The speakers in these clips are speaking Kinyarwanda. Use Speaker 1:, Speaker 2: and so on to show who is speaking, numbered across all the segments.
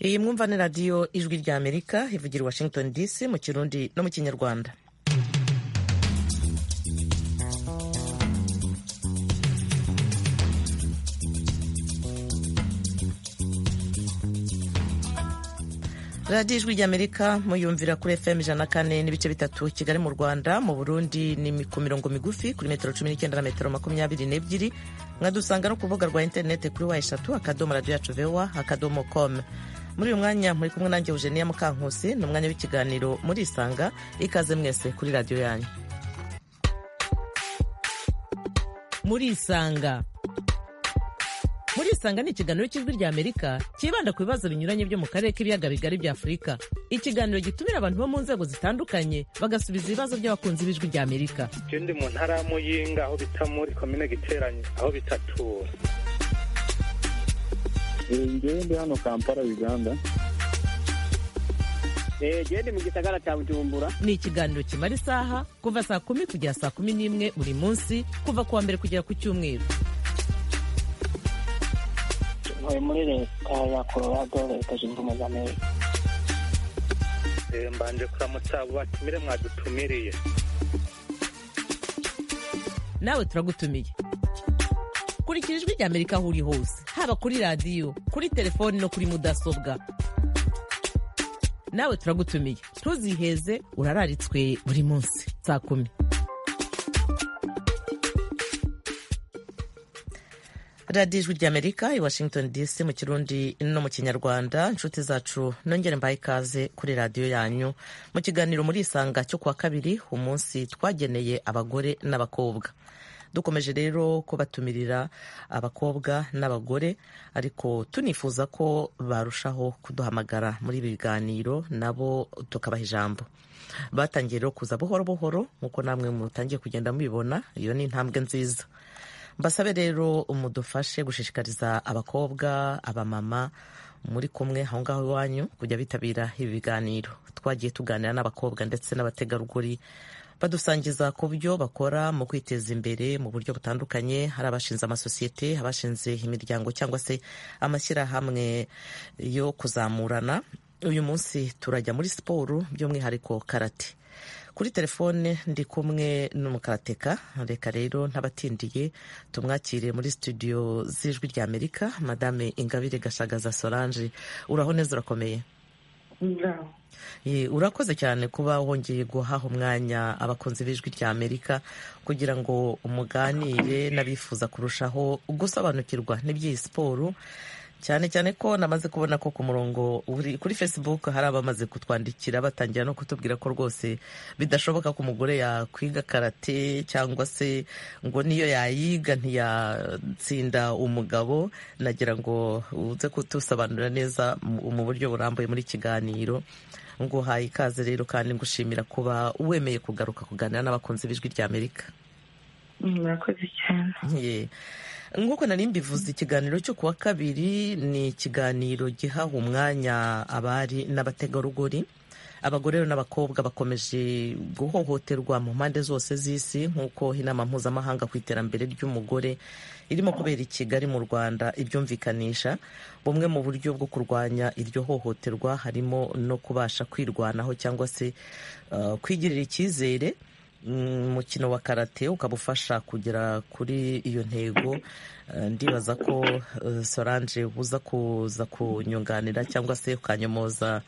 Speaker 1: iyi mwumvane radiyo ijwi rya amerika ivugira i washington dc mu kirundi no mu kinyarwanda radiyo ijwi ry'amerika muyumvira kuri fm ijana kane n'ibice bitatu kigali mu rwanda mu burundi ni ku mirongo migufi kuri metero cumi n'icyenda na metero makumyabiri n'ebyiri mwadusanga no ku rubuga rwa interinete kuri wa eshatu akadomo radiyo yacu vewa akadomo komu muri uyu mwanya muri kumwe nanjye eugenia mukankusi ni umwanya w'ikiganiro murisanga ikaze mwese kuri radiyo yanyu murisanga murisanga ni ikiganiro cy'ijwi rya amerika cyibanda ku bibazo binyuranye byo mu karere k'ibiyaga bigari bya afurika ikiganiro gitumira abantu bo mu nzego zitandukanye bagasubiza ibibazo by'abakunzi b'ijwi rya amerika
Speaker 2: ndi mu ntara ya muyinga aho bita muri komine giteranye aho bitatura
Speaker 3: ngewe ndi hano kampala uganda
Speaker 4: gende mu gisagara cya bujumbura
Speaker 1: ni ikiganiro kimara isaha kuva saa kumi kugera saa kumi n'imwe buri munsi kuva ku wa mbere kugera ku cyumweru
Speaker 5: ntuye muri leta ya colorado leta zunze ubumwe za amerika
Speaker 2: mbanje kuramutsa abo batumire mwadutumiriye
Speaker 1: nawe turagutumiye kurikira ijwi rya amerika aho uri hose haba kuri radiyo kuri telefoni no kuri mudasobwa nawe turagutumiye ntuziheze urararitswe buri munsi saa kumi radiyo ijwi ry'amerika i washington dc mu kirundi no mu kinyarwanda inshuti zacu nongere mbaye ikaze kuri radiyo yanyu mu kiganiro muri isanga cyo kuwa kabiri umunsi twageneye abagore n'abakobwa dukomeje rero kubatumirira abakobwa n'abagore ariko tunifuza ko barushaho kuduhamagara muri ibi biganiro nabo tukabaha ijambo batangiye rero kuza buhoro buhoro nk'uko namwe mutangiye kugenda mubibona iyo ni intambwe nziza mbasabe rero mudufashe gushishikariza abakobwa abamama muri kumwe aho ngaho iwanyu kujya bitabira ibi biganiro twagiye tuganira n'abakobwa ndetse n'abategarugori badusangiza ku byo bakora mu kwiteza imbere mu buryo butandukanye hari abashinze amasosiyete abashinze imiryango cyangwa se amashyirahamwe yo kuzamurana uyu munsi turajya muri siporo by'umwihariko karate kuri telefone ndi kumwe n'umukarateka reka rero ntabatindiye tumwakire muri studio z'ijwi rya amerika madame ingabire gashagaza solange uraho neza urakomeye urakoze cyane kuba wongeye guhaha umwanya abakunzi b'ijwi rya amerika kugira ngo umuganire n'abifuza kurushaho gusobanukirwa n'iby'iyi siporo cyane cyane ko namaze kubona ko ku murongo kuri facebook hari abamaze kutwandikira batangira no kutubwira ko rwose bidashoboka ko umugore yakwiga karate cyangwa se ngo niyo yayiga ntiyatsinda umugabo nagira ngo uze kutusobanurira neza mu buryo burambuye muri kiganiro nguhaye ikaze rero kandi ngushimira kuba wemeye kugaruka kuganira n'abakunzi b'ijwi rya amerika
Speaker 5: murakoze cyane
Speaker 1: nk'uko nari mbivuze ikiganiro cyo kuwa kabiri ni ikiganiro gihaha umwanya abari n'abategarugori abagore n'abakobwa bakomeje guhohoterwa mu mpande zose z'isi nk'uko inama mpuzamahanga ku iterambere ry'umugore irimo kubera i kigali mu rwanda ibyumvikanisha bumwe mu buryo bwo kurwanya iryo hohoterwa harimo no kubasha kwirwanaho cyangwa se kwigirira icyizere umukino wa karate ukabufasha kugera kuri iyo ntego ndibaza ko solange uza kuza kunyunganira cyangwa se ukanyomoza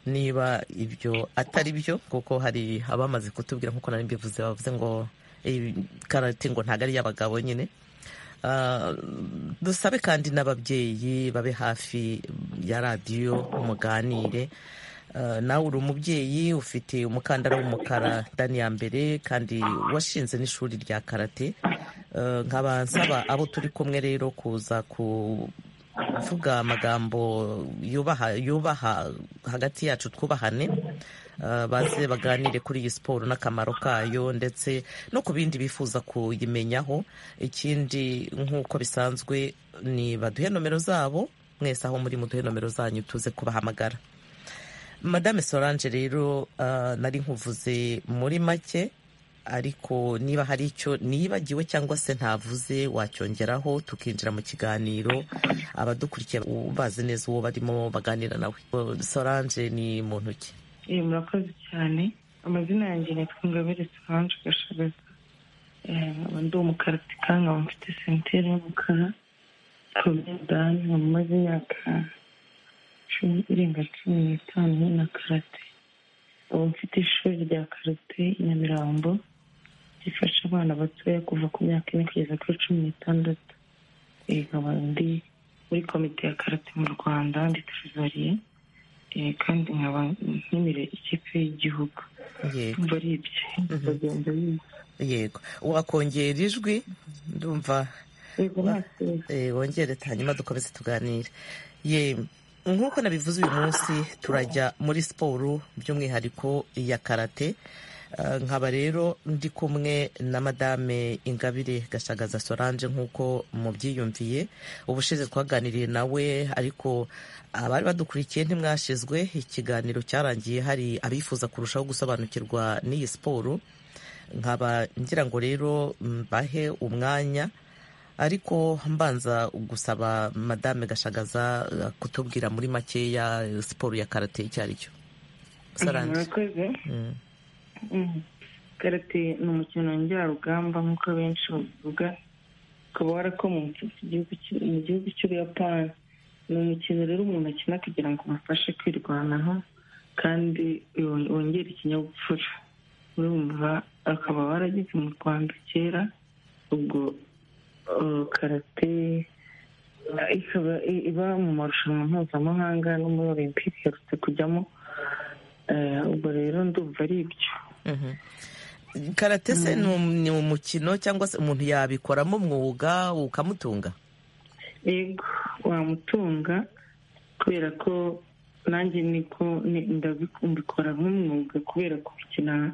Speaker 1: niba ibyo atari byo kuko hari abamaze kutubwira nk'uko nari mbivuze bavuze ngo karate ngo ntabwo ari iy'abagabo nyine dusabe kandi n'ababyeyi babe hafi ya radiyo muganire nawe uri umubyeyi ufite umukandara w'umukara dani ya mbere kandi washinze n'ishuri rya karate nkaba nsaba abo turi kumwe rero kuza kuvuga amagambo yubaha hagati yacu twubahane baze baganire kuri iyi siporo n'akamaro kayo ndetse no ku bindi bifuza kuyimenyaho ikindi nk'uko bisanzwe ni baduhe nomero zabo mwese aho muri muduhe nomero zanyu tuze kubahamagara madame solange rero nari nkuvuze muri make ariko niba hari icyo nibagiwe cyangwa se ntavuze wacyongeraho tukinjira mu kiganiro abadukurikiye bazi neza uwo barimo baganira nawe Solange ni muntu ki
Speaker 6: Eh, murakoze cyane amazina yanjye nitwa ingabire solange gashagaza Eh, nkaba ndi umukarateka nkaba mfite sentere y'umukara komedani nkaba maze imyaka cumi irenga cumi n'itanu nkina karate ubu mfite ishuri rya karate i nyamirambo rifasha abana batoya kuva ku myaka ine kugeza kuri cumi n'itandatu Eh, nkaba ndi muri komite ya karate mu rwanda ndi trezoriye Eh, kandi nkaba nkinira ikipe y'igihugu
Speaker 1: yego
Speaker 6: ndumva ari ibyo bagenda biza
Speaker 1: yego wakongera ijwi ndumva
Speaker 6: yego nta kibazo
Speaker 1: Eh, wongere hanyuma dukomeze tuganire ye nk'uko nabivuze uyu munsi turajya muri siporo by'umwihariko ya karate Eh, nkaba rero ndi kumwe na madame ingabire gashagaza solange nk'uko mubyiyumviye ubushize twaganiriye nawe ariko abari badukurikiye ntimwashizwe ikiganiro cyarangiye hari abifuza kurushaho gusobanukirwa n'iyi siporo nkaba ngira ngo rero mbahe umwanya ariko mbanza gusaba madame gashagaza eh, kutubwira muri makeya eh, siporo ya karate icyo ari cyo Solange.
Speaker 6: murakoze
Speaker 1: Mm.
Speaker 6: Mm. karate ni umukino njyarugamba nk'uko benshi babivuga ukaba warakomotse ku gihugu cy'u- mu gihugu cy'ubuyapani ni umukino rero umuntu akina kugira ngo umufashe kwirwanaho kandi yo- wongere ikinyabupfura urumva akaba warageze mu rwanda kera ubwo uh, karate uh, ikaba i- iba mu marushanwa mpuzamahanga no muri olympique iherutse kujyamo Eh, ubwo rero ndumva ari ibyo
Speaker 1: Mhm. karate se ni um- ni umukino cyangwa se umuntu yabikoramo umwuga ukamutunga
Speaker 6: yego wamutunga kubera ko nanjye niko ni- ndabi- mbikora nk'umwuga kubera kubikina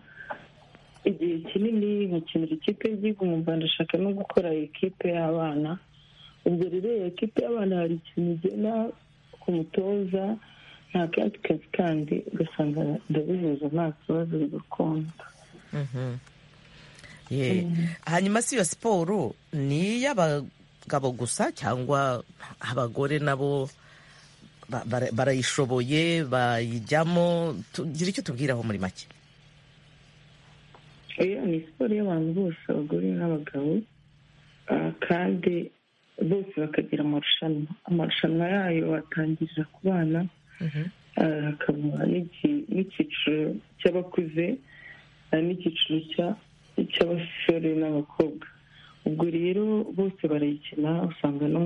Speaker 6: igihe kinini nkakinira ikipe y'igihugu mu rwanda ashaka no gukora ekipe y'abana ubwo rero iyo ekipe y'abana hari ikintu ugena ku mutoza nta kandi kazi kandi ugasanga ndabihuza nta kibazo bigakunda
Speaker 1: Mhm. Ye. hanyuma si iyo siporo ni iy'abagabo gusa cyangwa abagore nabo ba- bara- barayishoboye bayijyamo tugira icyo tubwiraho muri make
Speaker 6: iyo ni siporo y'abantu bose abagore n'abagabo ah, kandi bose bakagira amarushanwa amarushanwa yayo atangirira ku bana
Speaker 1: Mhm.
Speaker 6: ah, hakaba n'iki- n'icyiciro cy'abakuze ah, n'icyiciro cya- cy'abasore n'abakobwa ubwo rero bose barayikina usanga no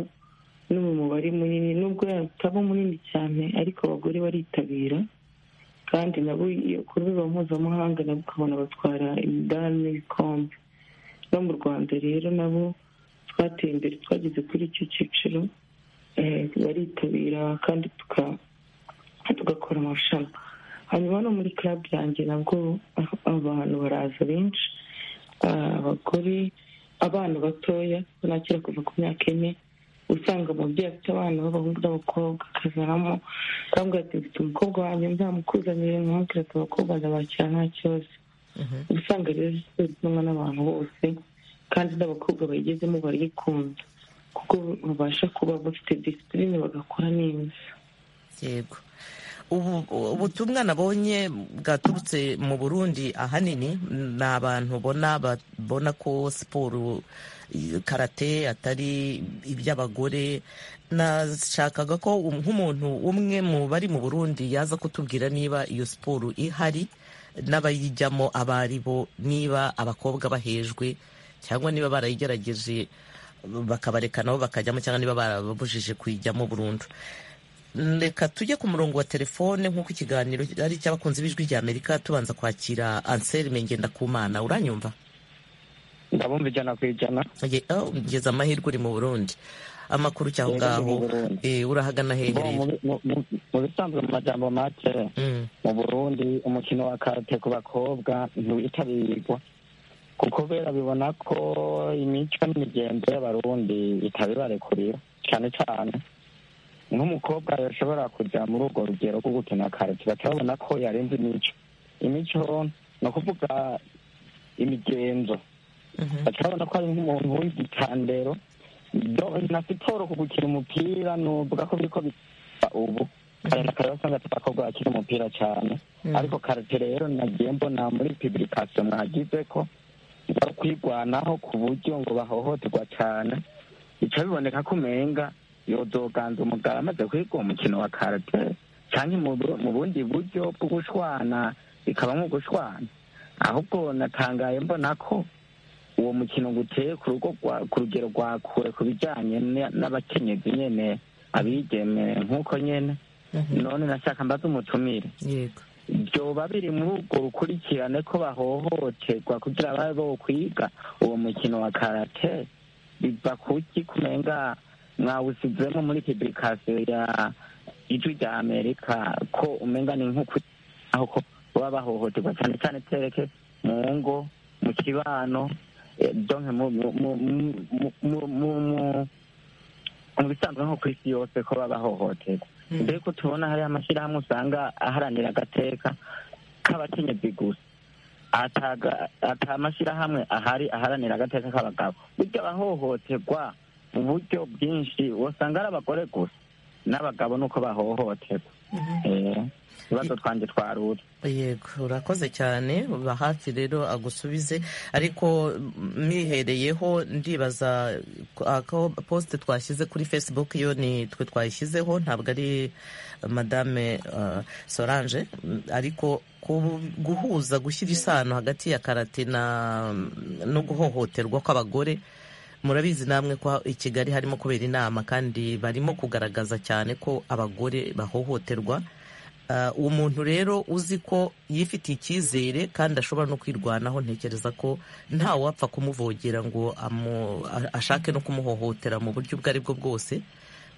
Speaker 6: no mu mubare munini nubwo yataba munini cyane ariko abagore baritabira kandi nabo iyo ku rwego mpuzamahanga nabo ukabona batwara imidari n'ibikombe no mu rwanda rero nabo twateye imbere twageze kuri icyo cyiciro eh, baritabira kandi tuka- tugakora amarushanwa hanyuma no muri club yanjye nabwo ah, abantu baraza benshi ah, abagore abana batoya nakira kuva ku myaka ine usanga umubyeyi afite abana b'abahungu n'abakobwa akazanamo akambwira ati mfite umukobwa wanjye nzamukuzanire nkamubwira ati abakobwa ndabakira nta kibazo
Speaker 1: Mhm.
Speaker 6: uba usanga rero siporo ikundwa n'abantu bose kandi n'abakobwa bayigezemo barayikunda kuko babasha kuba bafite disipurine bagakora neza
Speaker 1: yego ubu ubutumwa nabonye bwaturutse mu burundi ahanini ni abantu bona babona ko siporo i- karate atari iby'abagore nashakaga ko um- nk'umuntu umwe mu bari mu burundi yaza kutubwira niba iyo siporo ihari n'abayijyamo abo ari bo niba abakobwa bahejwe cyangwa niba barayigerageje bakabareka nabo bakajyamo cyangwa niba barababujije kuyijyamo burundu reka tujye ku murongo wa telefone nk'uko ikiganiro ari icy'abakunzi b'ijwi rya amerika tubanza kwakira anselme ngendakumana uranyumva
Speaker 5: ndabumva ijana ku ijana
Speaker 1: Oye, oh, ngeze amahirwe uri mu burundi amakuru cyaho
Speaker 5: Yego,
Speaker 1: ngaho
Speaker 5: ndi mu Burundi.
Speaker 1: eh, urahagana
Speaker 5: Bo,
Speaker 1: hehereye
Speaker 5: mu- mu- mu- mu bisanzwe mu majambo make
Speaker 1: Mm,
Speaker 5: mu burundi umukino wa karate ku bakobwa ntiwitabirwa kuko bera bibona ko imico n'imigenzo y'abarundi itabibarekurira cyane cyane nk'umukobwa yashobora kujya muri urwo rugero rwo gukina karate batabona ko yarenze imico imico ni ukuvuga imigenzo bakabona ko ari nk'umuntu w'igitandero Do- na siporo ku gukina umupira nuvuga ko biriko biba ubu kare na kare wasanga abakobwa bakina umupira cyane ariko karate rero nagiye mbona muri publication mwagize ko bari kwigwanaho ku buryo ngo bahohoterwa cyane bica biboneka ko umenga yozoganza umugabo amaze kwiga uwo mukino wa karate cyangwa mu bu- mu bundi buryo bwo gushwana bikaba nko gushwana ahubwo natangaye mbona ko uwo mukino ngo uteye ku rugo rwa- ku rugero rwa kure ku bijyanye n- n'abakenyezi nyene abigeme nk'uko nyene none nashaka mbaze umutumire
Speaker 1: yego
Speaker 5: byoba biri muri urwo rukurikirane ko bahohoterwa kugira babe bokwiga uwo mukino wa karate biva kuki kumenga mwawusizemo muri publication ya ijwi rya amerika ko umenga ni nk'ukuri aho ko baba bahohoterwa cyane cyane tereke mu ngo mu kibano eh, donke mu mu mu- mu- mu- mu- mu- mu bisanzwe nko ku isi yose ko baba bahohoterwa mbere ko tubona hari amashyirahamwe usanga aharanira agateka k'abakenyezi gusa ataga- ata amashyirahamwe ahari aharanira agateka k'abagabo burya abahohoterwa mu buryo bwinshi wasanga ari abagore gusa n'abagabo nuko bahohoterwa Eh, ibibazo twanjye twarura
Speaker 1: yego urakoze cyane uba hafi rero agusubize ariko mwihereyeho ndibaza ako posite twashyize kuri facebook yo ni twe twayishyizeho ntabwo ari madame eh, solange ariko ku- guhuza gushyira isano hagati ya karate na no guhohoterwa kw'abagore murabizi namwe ko i kigali harimo kubera inama kandi barimo kugaragaza cyane ko abagore bahohoterwa Ah, uwo muntu rero uzi ko yifitiye icyizere kandi ashobora no kwirwanaho ntekereza ko nta wapfa kumuvogera ngo amu- a- ashake no kumuhohotera mu buryo ubwo ari bwo bwose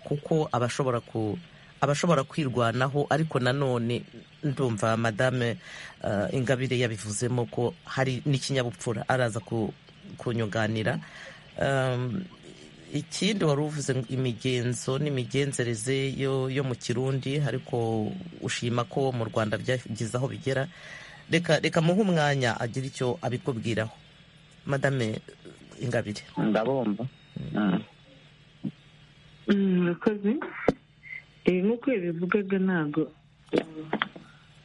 Speaker 1: kuko aba ashobora ku aba ashobora kwirwanaho ariko nanone ndumva madame ah, ingabire yabivuzemo ko hari n'ikinyabupfura araza ku- kunyunganira Um, ikindi wari uvuze ngo imigenzo n'imigenzereze yo yo mu kirundi ariko ushima ko mu rwanda byagize aho bigera reka reka muhe umwanya agira icyo abikubwiraho madame ingabire
Speaker 5: ndabumva Mm.
Speaker 6: murakoze ibi nk'uko yabivugaga ntabwo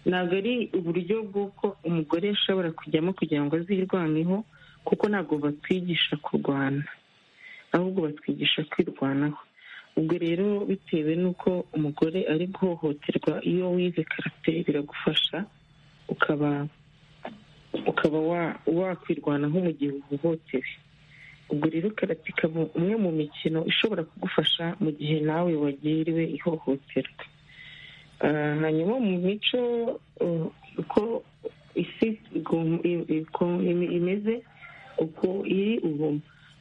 Speaker 6: ntabwo ari uburyo bw'uko umugore ashobora kujyamo kugira ngo azirwaneho kuko ntabwo batwigisha kurwana ahubwo batwigisha kwirwanaho ubwo rero bitewe n'uko umugore ari guhohoterwa iyo wize karate biragufasha ukaba ukaba wa- wakwirwanaho mu gihe uhohotewe ubwo rero karate ikaba umwe mu mikino ishobora kugufasha mu gihe nawe wagiriwe ihohoterwa Ah, hanyuma mu mico uh, uko isi igom- i- iko- im- imeze uko iri ubu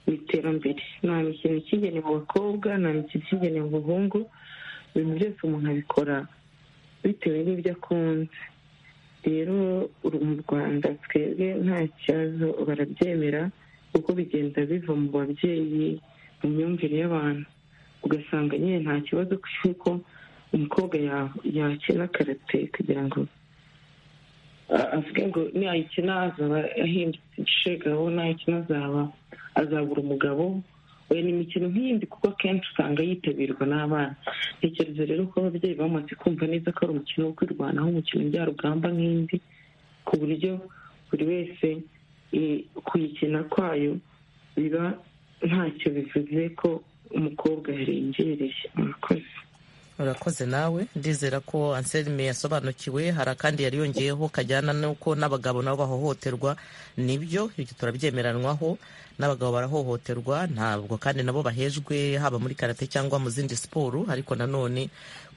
Speaker 6: mu iterambere nta mikino ikigenewe abakobwa nta mikino ikigenewe abahungu ibintu byose umuntu abikora bitewe n'ibyo akunze rero uru- mu rwanda twebwe nta kibazo barabyemera kuko bigenda biva mu babyeyi mu myumvire y'abantu ugasanga nyine nta kibazo cy'uko umukobwa ya- yakina karate kugira ngo a- avuge ngo nayikina azaba ahindutse ishegaho nayikina azaba azabura umugabo we ni imikino nk'iyindi kuko akenshi usanga yitabirwa n'abana ntekereza rero ko ababyeyi bamaze kumva neza ko ari umukino wo kwirwanaho umukino njyarugamba nk'indi ku buryo buri wese i- kuyikina kwayo biba ntacyo bivuze ko umukobwa yarengereye murakoze
Speaker 1: urakoze nawe ndizera ko anselme yasobanukiwe hari akandi yari yongeyeho kajyana n'uko n'abagabo nabo bahohoterwa nibyo ibyo turabyemeranwaho n'abagabo barahohoterwa ntabwo kandi nabo bahejwe haba muri karate cyangwa mu zindi siporo ariko nanone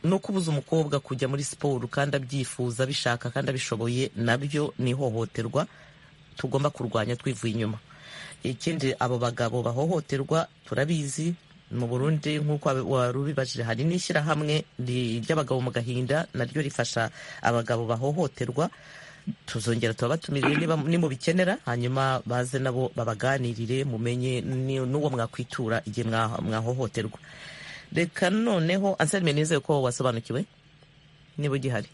Speaker 1: no kubuza umukobwa kujya muri siporo kandi abyifuza abishaka kandi abishoboye nabyo ni ihohoterwa tugomba kurwanya twivuye inyuma ikindi abo bagabo bahohoterwa turabizi mu burundi nk'uko wabi- wari ubibajije hari n'ishyirahamwe ri- ry'abagabo mu gahinda naryo rifasha abagabo bahohoterwa tuzongera turabatumirire niba nimubikenera hanyuma baze nabo babaganirire mumenye ni- n'uwo mwakwitura igihe mwa- mwahohoterwa reka noneho anselme nizeye ko wasobanukiwe niba ugihari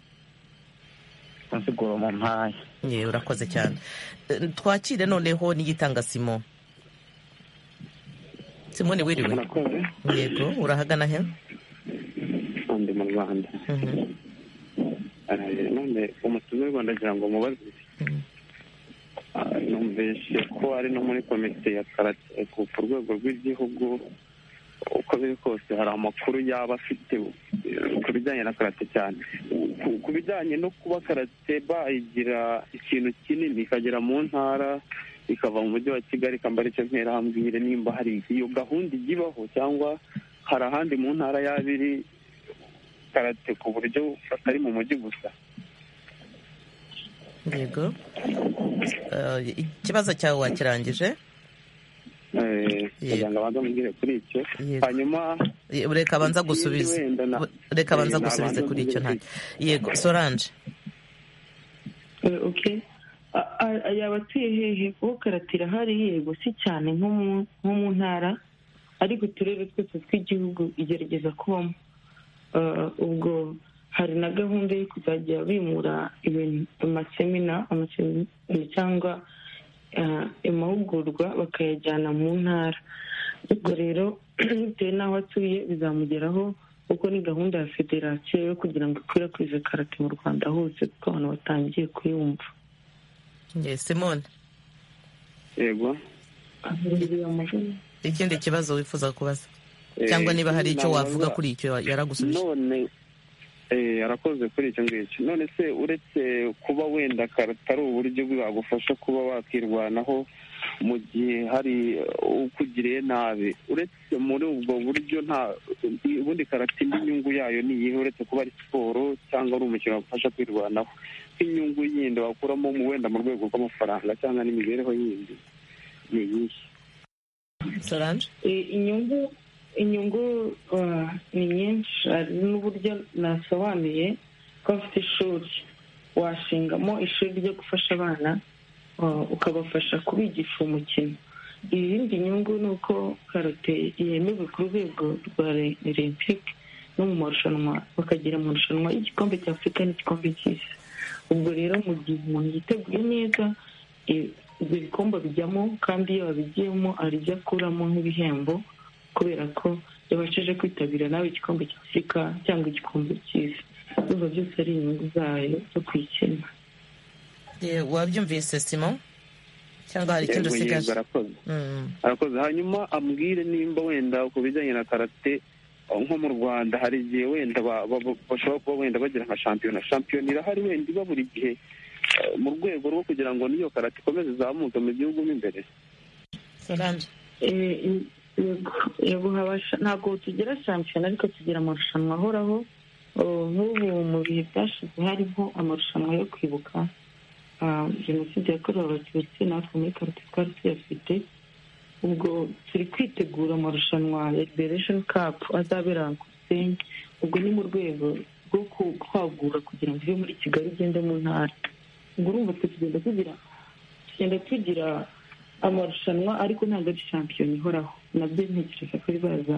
Speaker 5: kunsigura mu mpaye
Speaker 1: yewe urakoze cyane Eh, twakire noneho n'igitanga simo simone wiriwe
Speaker 3: murakoze
Speaker 1: yego urahagana he
Speaker 3: ndi mu rwanda
Speaker 1: Mhm.
Speaker 3: Eh, none umutoza w'u rwanda agira ngo mubaze
Speaker 1: Mhm.
Speaker 3: Ah, numvise ko ari no muri komite ya karate ku ku rwego rw'igihugu uko biri kose hari amakuru yaba afite eh, ku bijyanye na karate cyane Ku- ku bijyanye no kuba karate bayigira ikintu kinini ikagera mu ntara ikava mu mujyi wa kigali ikambara icyo ntera nimba hari iyo gahunda ijya ibaho cyangwa hari ahandi mu ntara yaba iri karate ku buryo atari mu mujyi gusa
Speaker 1: yego Eh, ikibazo cyawe wakirangije
Speaker 3: Eh, kugira ngo abanze amubwire kuri icyo
Speaker 1: Yego.
Speaker 3: hanyuma
Speaker 1: Eh, reka abanza gusubiza
Speaker 3: wenda na-
Speaker 1: reka abanza
Speaker 3: Eh,
Speaker 1: gusubize
Speaker 3: nabanza
Speaker 1: kuri icyo nta
Speaker 3: mbwire
Speaker 1: yego sorange
Speaker 6: Eh, okay A- a- yaba atuye hehe kuko karate irahari yego si cyane nko mu- nko mu ntara ariko uturere twose tw'igihugu igerageza kubamo Eh, ubwo hari na gahunda yo kuzajya bimura ibintu amasemina amasemina cyangwa eh, amahugurwa bakayajyana mu ntara ubwo rero bitewe n'aho atuye bizamugeraho kuko ni gahunda ya federasiyo yo kugira ngo ikwirakwize karate mu rwanda hose kuko abantu batangiye kuyumva
Speaker 1: Ye, simone
Speaker 3: yego
Speaker 1: ikindi kibazo wifuza kubaza cyangwa
Speaker 3: Eh,
Speaker 1: niba hari icyo
Speaker 3: nabanza-
Speaker 1: wavuga kuri icyo yaragusubije
Speaker 3: none eh, arakoze kuri icyo ngicyo none se uretse kuba wenda karate ari uburyo bwagufasha kuba wakirwanaho mu gihe hari eh, ukugiriye nabi uretse muri ubwo buryo nta ubundi karate indi nyungu yayo ni iyihe uretse kuba ari siporo cyangwa ari umukino wagufasha kwirwanaho nk'inyungu yindi wakuramo mu- wenda mu rwego rw'amafaranga cyangwa n'imibereho yindi ni iyihe
Speaker 1: sorange
Speaker 6: Eh, inyungu inyungu ah, ni nyinshi hari n'uburyo nasobanuye ko afite ishuri washingamo ishuri ryo gufasha abana ah, ukabafasha kubigisha umukino iyindi nyungu ni uko karate yemewe ku rwego rwa olympique no mu marushanwa bakagera mu marushanwa y'igikombe cya afurika n'igikombe cy'isi ubwo rero mu gihe umuntu yiteguye neza i- ibyo bikombe bijyamo kandi iyo babigiyemo hari ibyo akuramo nk'ibihembo kubera ko yabashije kwitabira nawe igikombe cya afurika cyangwa igikombe cy'isi biba byose ari inyungu zayo zo kuyikina
Speaker 1: Ye, wabyumvise simon cyangwa hari ikindi
Speaker 3: Yego, yego,
Speaker 1: usigaje
Speaker 3: arakoze
Speaker 1: Mm.
Speaker 3: arakoze hanyuma ambwire nimba wenda ku bijyanye na karate eh, nko mu rwanda hari igihe wenda ba- ba- ba- bashobora kuba wenda bagira nka shampiyona shampiyona irahari wenda iba buri gihe eh, mu rwego rwo kugira ngo n'iyo karate ikomeze izamuke mu gihugu mo imbere
Speaker 1: sorange
Speaker 6: Eh, i- yego, yego habasha ntabwo tugira shampiyona ariko tugira amarushanwa ahoraho Oh, nk'ubu mu bihe byashize harimo amarushanwa yo kwibuka ah, jenoside yakorewe abatutsi natwe muri karate twari tuyafite ubwo turi kwitegura amarushanwa ya liberation cup azabera ku gisenyi ubwo ni mu rwego rwo ku- kwagura kugira ngo ive muri kigali igende mu ntara ubwo urumva twe tugenda tugira tugenda tugira amarushanwa ariko ntabwo ari shampiyona ihoraho nabyo ntekereza ko ribaza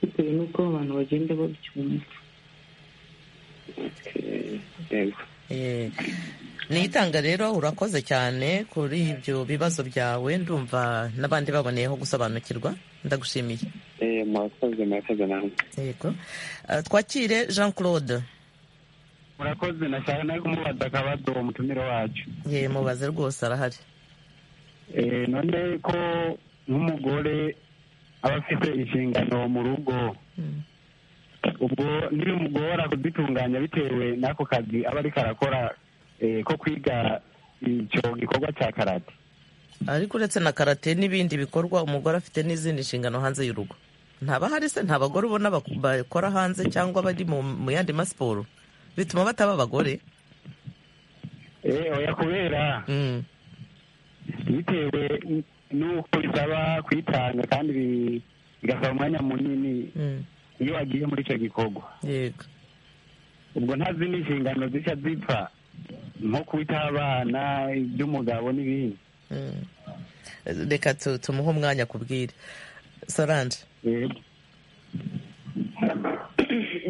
Speaker 6: bitewe n'uko abantu bagenda babyumva
Speaker 3: yego
Speaker 1: Eh, nitanga rero urakoze cyane kuri ibyo bibazo byawe ndumva n'abandi baboneyeho gusobanukirwa ndagushimiye
Speaker 3: Eh, murakoze murakoze namwe
Speaker 1: yego Eh, twakire jean claude
Speaker 7: murakoze nashaka nawe kumubaza akabazo uwo mutumire wacu
Speaker 1: ye mubaze rwose arahari
Speaker 7: Eh, none ko nk'umugore aba afite inshingano mu rugo
Speaker 1: Mm.
Speaker 7: ubwo ntibimugora kuzitunganya bitewe n'ako kazi aba ariko arakora eh, ko kwiga icyo gikorwa cya karate
Speaker 1: ariko uretse na karate n'ibindi bikorwa umugore afite n'izindi nshingano hanze y'urugo ntaba hari se nta bagore ubona bak- bakora hanze cyangwa bari mu mu yandi masiporo bituma bataba abagore
Speaker 7: Eh, oya kubera
Speaker 1: Mm.
Speaker 7: bitewe n'uko bisaba kwitanga kandi bi- bigasaba umwanya munini
Speaker 1: Mm.
Speaker 7: iyo agiye muri icyo gikorwa
Speaker 1: yego
Speaker 7: ubwo nta zindi nshingano zishya zipfa nko kwita abana iby'umugabo n'ibindi
Speaker 1: Mm. reka tu- tumuhe umwanya kubwire sorange
Speaker 7: Eh,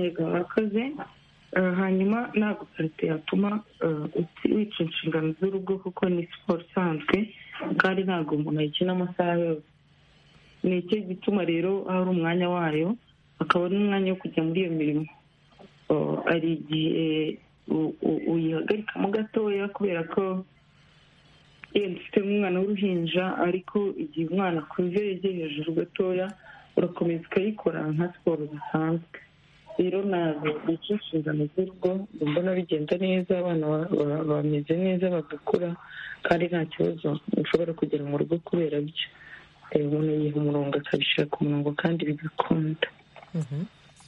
Speaker 6: yego murakoze Eh, hanyuma ntabwo karite yatuma eh, uti- wica inshingano z'urugo kuko ni siporo isanzwe kandi ntabwo umuntu ayikina amasaha yose ni icyo gituma rero hari umwanya wayo akaba n'umwanya wo kujya muri iyo mirimo Oh, hari igihe u- u- uyihagarikamo gatoya kubera ko yenda ufite umwana w'uruhinja ariko igihe umwana akuze yegeye hejuru gatoya urakomeza ukayikora nka siporo zisanzwe rero ntabwo bica inshingano z'urugo mbona bigenda neza abana ba- ba- bameze neza bagakura kandi nta kibazo ushobora kugira mu rugo kubera byo Eh, umuntu yiha umurongo akabishyira ku murongo kandi bigakunda
Speaker 1: Mhm.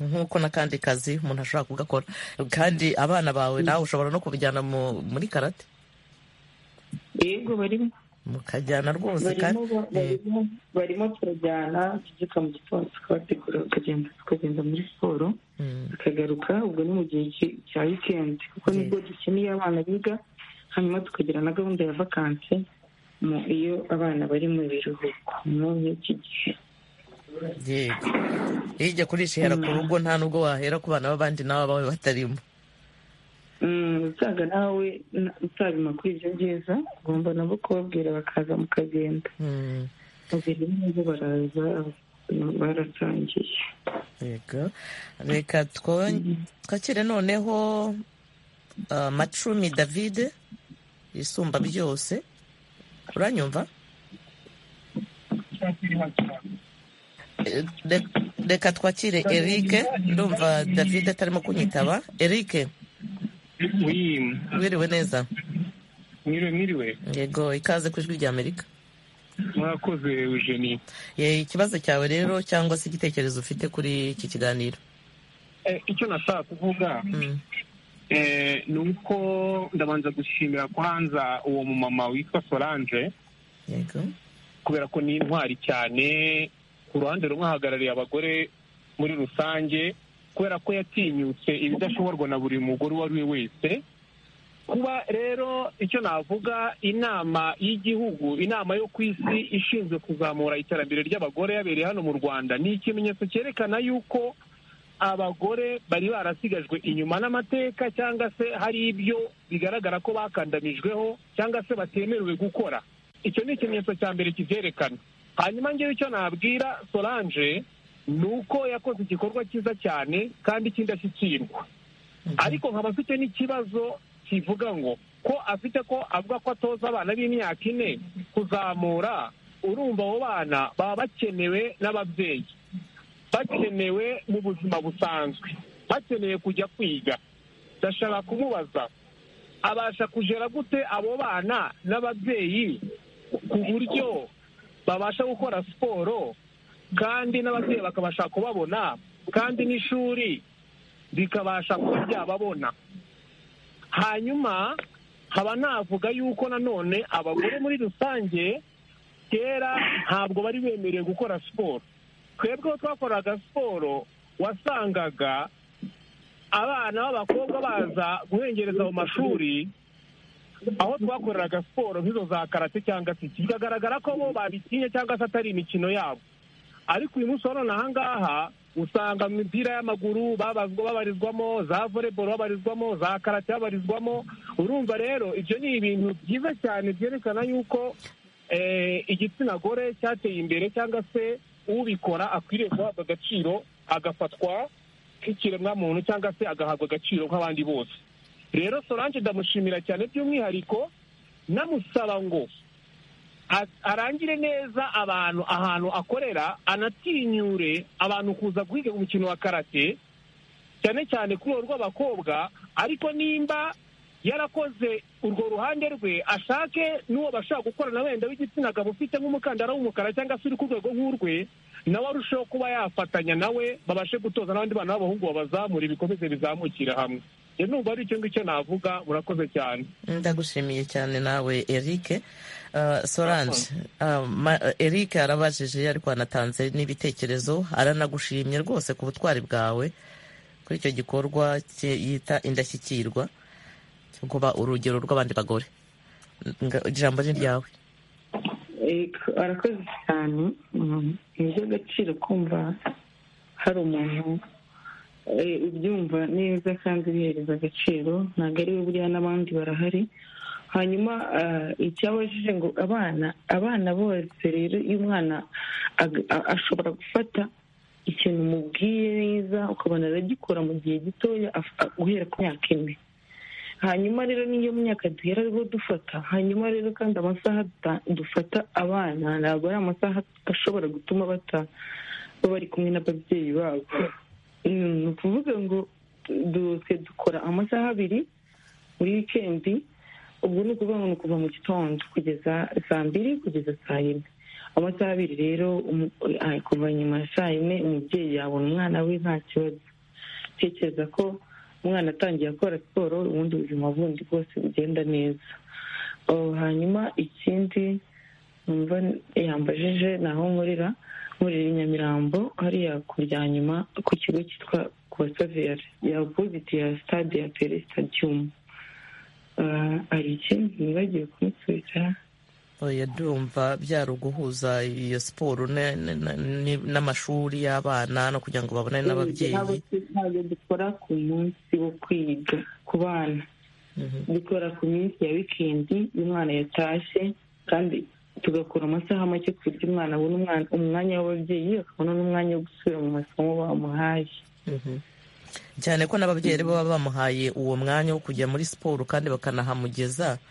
Speaker 1: nk'uko n'akandi kazi umuntu ashobora kugakora kandi abana bawe nawe ushobora no kubijyana mu- muri karate
Speaker 6: yego barimo
Speaker 1: mukajyana rwose kandi
Speaker 6: barimo ba- barimo barimo turajyana tubyuka mu gitondo tukabategura bakagenda tukagenda muri siporo
Speaker 1: Mm.
Speaker 6: bakagaruka ubwo ni mu gihe ki- cya wikendi kuko nibwo dukeneye abana biga hanyuma tukagira na gahunda ya vakansi mu iyo abana bari mu biruhuko muri iki gihe
Speaker 1: yego hirya kurishihera ku rugo nta n'ubwo wahera ku bana b'abandi n'aba bawe batarimo
Speaker 6: Mm, usaga nawe na- utabima kuri ibyo byiza ugomba nabo kubabwira bakaza mukagenda
Speaker 1: Mm.
Speaker 6: babiri nabo baraza baratangiye
Speaker 1: yego reka two- twakire noneho ah, macumi david isumba byose uranyumva Eh, re- reka twakire erike ndumva david atarimo kunyitaba erike
Speaker 8: Oui,
Speaker 1: wiriwe neza
Speaker 8: mwiriwe mwiriwe
Speaker 1: yego ikaze ku ijwi ry'amerika
Speaker 8: mwakoze Eugenie
Speaker 1: Eh, ikibazo cyawe rero cyangwa se igitekerezo ufite kuri iki kiganiro
Speaker 8: Eh, icyo nashaka kuvuga
Speaker 1: Mm.
Speaker 8: eh, ni uko ndabanza gushimira kwanza uwo mumama witwa Solange
Speaker 1: yego
Speaker 8: kubera ko ni intwari cyane ku ruhande rumwe ahagarariye abagore muri rusange kubera ko yatinyutse ibidashoborwa na buri mugore uwo ari we wese kuba rero icyo navuga inama y'igihugu inama yo ku isi ishinzwe kuzamura iterambere ry'abagore yabereye hano mu rwanda ni ikimenyetso cyerekana yuko abagore bari barasigajwe inyuma n'amateka cyangwa se hari ibyo bigaragara ko bakandamijweho cyangwa se batemerewe gukora icyo ni ikimenyetso cya mbere kibyerekana hanyuma ngewe icyo nabwira solange ni uko yakoze igikorwa cyiza cyane kandi cy'indashyikirwa ariko nkaba afite n'ikibazo kivuga ngo ko afite ko avuga ko atoza abana b'imyaka ine kuzamura urumva abo bana baba bakenewe n'ababyeyi bakenewe mu buzima busanzwe bakeneye kujya kwiga ndashaka kumubaza abasha kugera gute abo bana n'ababyeyi ku buryo babasha gukora siporo kandi n'ababyeyi bakabasha kubabona kandi n'ishuri rikabasha kuba ryababona hanyuma haba navuga yuko nanone abagore muri rusange kera ntabwo bari bemerewe gukora siporo twebwe aho twakoraga siporo wasangaga abana b'abakobwa baza guhengereza mu mashuri aho twakoreraga siporo nk'izo za karate cyangwa se iki bikagaragara ko bo babitinye cyangwa se atari imikino yabo ariko uyu munsi wa none aha ngaha usanga mu mipira y'amaguru babazwa babarizwamo za voleboro babarizwamo za karate babarizwamo urumva rero ibyo ni ibintu byiza cyane byerekana yuko eh, igitsina gore cyateye imbere cyangwa se ubikora akwiriye guhabwa agaciro agafatwa nk'ikiremwamuntu cyangwa se agahabwa agaciro nk'abandi bose rero solange ndamushimira cyane by'umwihariko namusaba ngo a- arangire neza abantu ahantu akorera anatinyure abantu kuza guhiga umukino wa karate cyane cyane kuri urwo rw'abakobwa ariko nimba yarakoze urwo ruhande rwe ashake n'uwo bashaka gukorana wenda w'igitsina gabo ufite nk'umukandara w'umukara cyangwa se uri ku rwego nk'urwe nawe arusheho kuba yafatanya nawe babashe gutoza n'abandi bana b'abahungu babazamura ibikomeze bizamukira hamwe njye numva ari icyo ngicyo navuga murakoze cyane
Speaker 1: ndagushimiye cyane nawe erike Uh, solange uh, ma- erike arabajije ariko anatanze n'ibitekerezo aranagushimye rwose ku butwari bwawe kuri icyo gikorwa cye- yita indashyikirwa cyo kuba urugero rw'abandi bagore Nga- ijambo ni ryawe
Speaker 6: Ego, arakoze cyane Mm, ni iby'agaciro kumva hari umuntu ubyumva neza kandi ubihereza agaciro ntabwo ari we buriya n'abandi barahari hanyuma icyabajije ngo abana abana bose rero iyo umwana ashobora gufata ikintu umubwiye neza ukabona aragikora mu gihe gitoya guhera ku myaka ine hanyuma rero niyo myaka duhera ariho dufata hanyuma rero kandi amasaha dufata abana ntabwo ari amasaha ashobora gutuma bata bari kumwe n'ababyeyi babo ni ukuvuga ngo dutse dukora amasaha abiri muri wikendi ubwo ni ukuvuga ngo ni ukuva mu gitondo kugeza saa mbiri kugeza saa yine amasaha abiri rero kuva nyuma ya saa yine umubyeyi yabona umwana we nta kibazo tekereza ko umwana atangiye akora siporo ubundi buzima bundi bwose bugenda neza hanyuma ikindi yambajije ni aho nkorera nkorera i nyamirambo hariya ku rya nyuma ku kigo cyitwa kuwa saveri ya opoziti ya sitade ya pere sitadiyumu hari ikindi nibagiwe kumusubiza
Speaker 1: oya ndumva byari uguhuza iyo siporo n'amashuri y'abana no kugira ngo babonane n'ababyeyi
Speaker 6: ntabwo dukora ku munsi wo kwiga ku bana dukora ku minsi ya wikendi iyo umwana yatashye kandi tugakora amasaha make ku buryo umwana abona umwanya w'ababyeyi akabona n'umwanya wo gusubira mu masomo bamuhaye
Speaker 1: cyane ko n'ababyeyi baba bamuhaye uwo mwanya wo kujya muri siporo kandi bakanahamugeza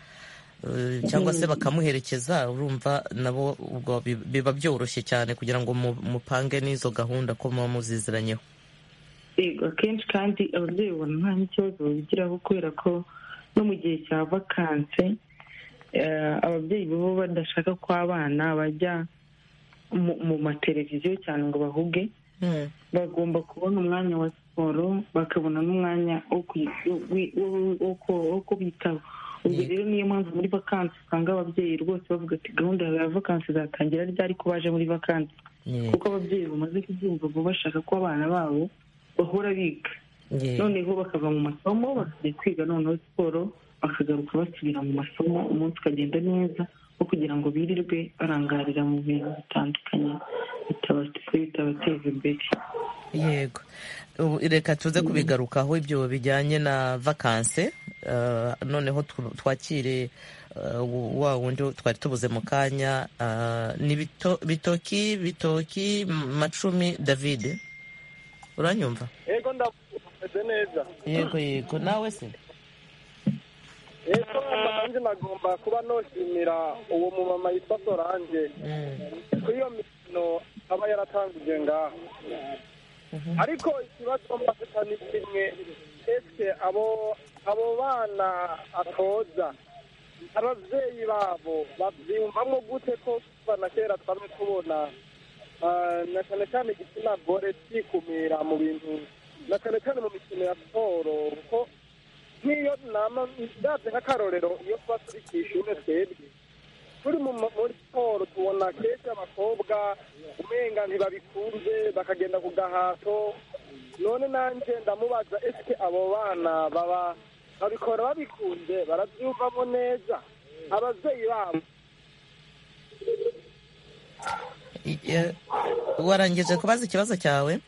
Speaker 1: cyangwa se bakamuherekeza urumva nabo ubwo biba byoroshye cyane kugira ngo mupange n'izo gahunda ko muba muziziranyeho
Speaker 6: yego akenshi kandi ababyeyi babona nta n'ikibazo babigiraho kubera ko no mu gihe cya vakanse ababyeyi baba badashaka ko abana bajya mu mateleviziyo cyane ngo bahuge bagomba kubona umwanya wa siporo bakabona n'umwanya wo kubitaho ubwo rero niyo mpamvu muri vakansi usanga ababyeyi rwose bavuga ati gahunda ya vakansi zatangira ryari ko baje muri vakansi kuko ababyeyi bamaze kubyumva ngo bashaka ko abana babo bahora biga noneho bakava mu masomo bakajya kwiga noneho siporo bakagaruka basubira mu masomo umunsi ukagenda neza wo kugira ngo birirwe barangarira mu bintu bitandukanye bitabateza imbere
Speaker 1: yego reka tuze kubigarukaho ibyo bijyanye na vakanse noneho twakire wa wundi twari tubuze mu kanya ni bitoki bitoki macumi david uranyumva
Speaker 2: yego ndameze neza
Speaker 1: yego yego nawe se
Speaker 2: ejo nanjye nagomba kuba noshimira uwo mumama yitwa sorange ku iyo mikino aba yaratangije ngaho ariko ikibazo mbafata ni kimwe ese abo abo bana atoza ababyeyi babo babyumvamo gute ko kuva na kera twame tubona na cyane cyane igitsina gore cyikumira mu bintu na cyane cyane mu mikino ya siporo kuko nk'iyo nama ndabye nk'akarorero iyo tuba turi ku ishuri twebwe turi muri siporo tubona kenshi abakobwa umenga ntibabikunze bakagenda ku gahato none nanjye ndamubaza ese abo bana baba babikora babikunze barabyumvamo neza ababyeyi babo
Speaker 1: warangije kubaza ikibazo cyawe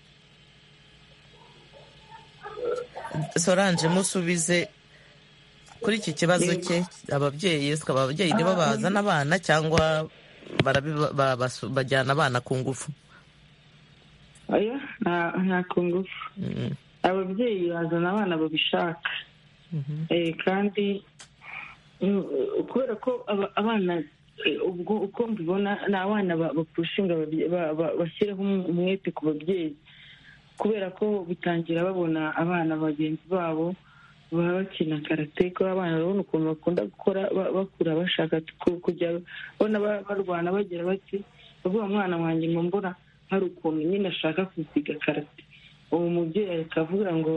Speaker 1: soranje musubize kuri iki kibazo cye ababyeyi ababyeyi nibo bazana abana cyangwa bajyana abana ku ngufu
Speaker 6: oya nta ku ngufu ababyeyi bazana abana babishaka kandi kubera ko abana ubwo uko mbibona ni abana bapfushinga bashyiraho umwete ku babyeyi kubera ko bitangira babona abana bagenzi babo baba bakina karate ko abana babona ukuntu bakunda gukora bakura bashaka kujya babona barwana bagira bati bavuga umwana wanjye ngo mbona hari ukuntu nyine ashaka kuziga karate uwo mubyeyi akavuga ngo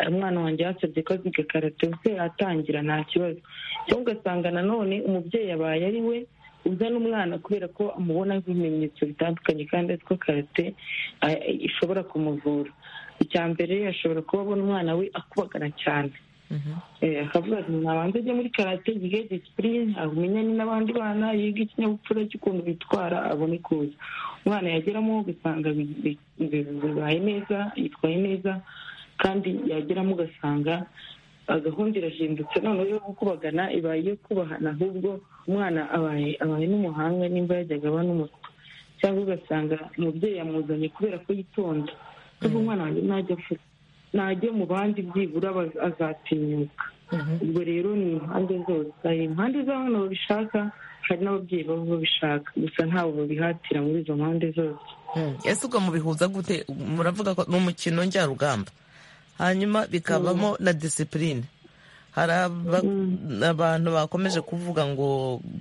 Speaker 6: umwana wanjye yasabye ko aziga karate ubuse yatangira nta kibazo cyangwa ugasanga nanone umubyeyi abaye ari we uzana umwana kubera ko amubona nk'ibimenyetso bitandukanye kandi ko karate ishobora kumuvura icya mbere ashobora kuba abona umwana we akubagana cyane akavuga ati nabanza ajya muri karate yige disipurine amenyane n'abandi bana yiga ikinyabupfura cy'ukuntu bitwara abone kuza umwana yageramo ugasanga bi- bi- bi- bibaye neza yitwaye neza kandi yageramo ugasanga ah, gahunda irahindutse noneho yo gukubagana ibaye iyo kubahana ahubwo umwana abaye abaye n'umuhanga nimba yajyaga aba n'umutwe cyangwa ugasanga umubyeyi yamuzanye kubera ko yitonda kuko umwana wanjye najya afuta najya mu bandi byibura baz- azatinyuka ubwo rero ni impande zose hari impande z'abana babishaka hari n'ababyeyi baba babishaka gusa ntawe babihatira muri izo mpande zose
Speaker 1: Mm. ese ubwo mubihuza gute muravuga ko ni umukino njyarugamba hanyuma bikabamo na disipurine hari aba- abantu bakomeje kuvuga ngo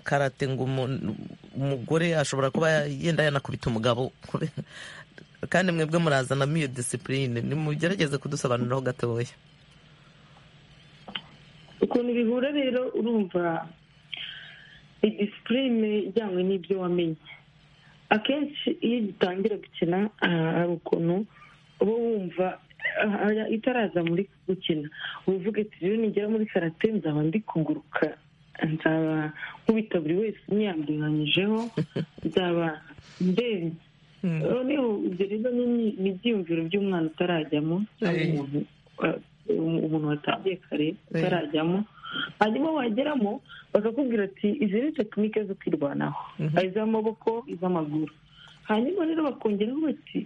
Speaker 1: karate ngo umu- umugore ashobora kuba yenda yanakubita umugabo kubera- kandi mwebwe murazanamo iyo disipurine nimugerageze kudusobanuriraho gatoya
Speaker 6: ukuntu bihura rero urumva ni disipurine ijyanywe n'ibyo wamenye akenshi iyo gitangira gukina ah, hari ukuntu uba wumva ah, ah, itaraza muri gukina uvuga ati rero nigera muri karate nzaba ndi kuguruka nzaba nkubita buri wese niyambiranyije nzaba ndebye noneho ibyo rero ni ni- ni ibyiyumviro by'umwana utarajyamo cyangwa
Speaker 1: Eh.
Speaker 6: umuntu eh, um- umuntu watangiye kare utarajyamo hanyuma wageramo bakakubwira ati izi ni tekinike zo kwirwanaho hari iz'amaboko iz'amaguru hanyuma rero bakongeraho bati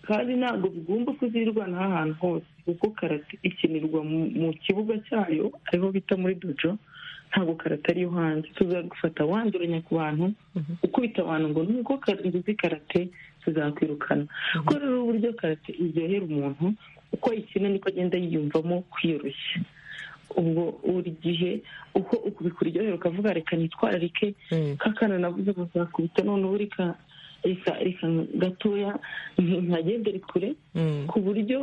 Speaker 6: kandi ntabwo bigomba kuzirwanaho ahantu hose kuko karate ikinirwa mu- mu kibuga cyayo ariho bita muri dojo ntabwo karate ariyo hanze tuzagufata wanduranya ku bantu ukubita abantu ngo nuko uzi karate tuzakwirukana kuko rero uburyo karate iryohera umuntu uko ayikina niko agenda yiyumvamo kwiyoroshya ubwo buri gihe uko ukuryohera ukavuga reka nitwararike kakana navuze ngo nzakubita none ubu reka reka reka gatoya nti- ntagendere kure ku buryo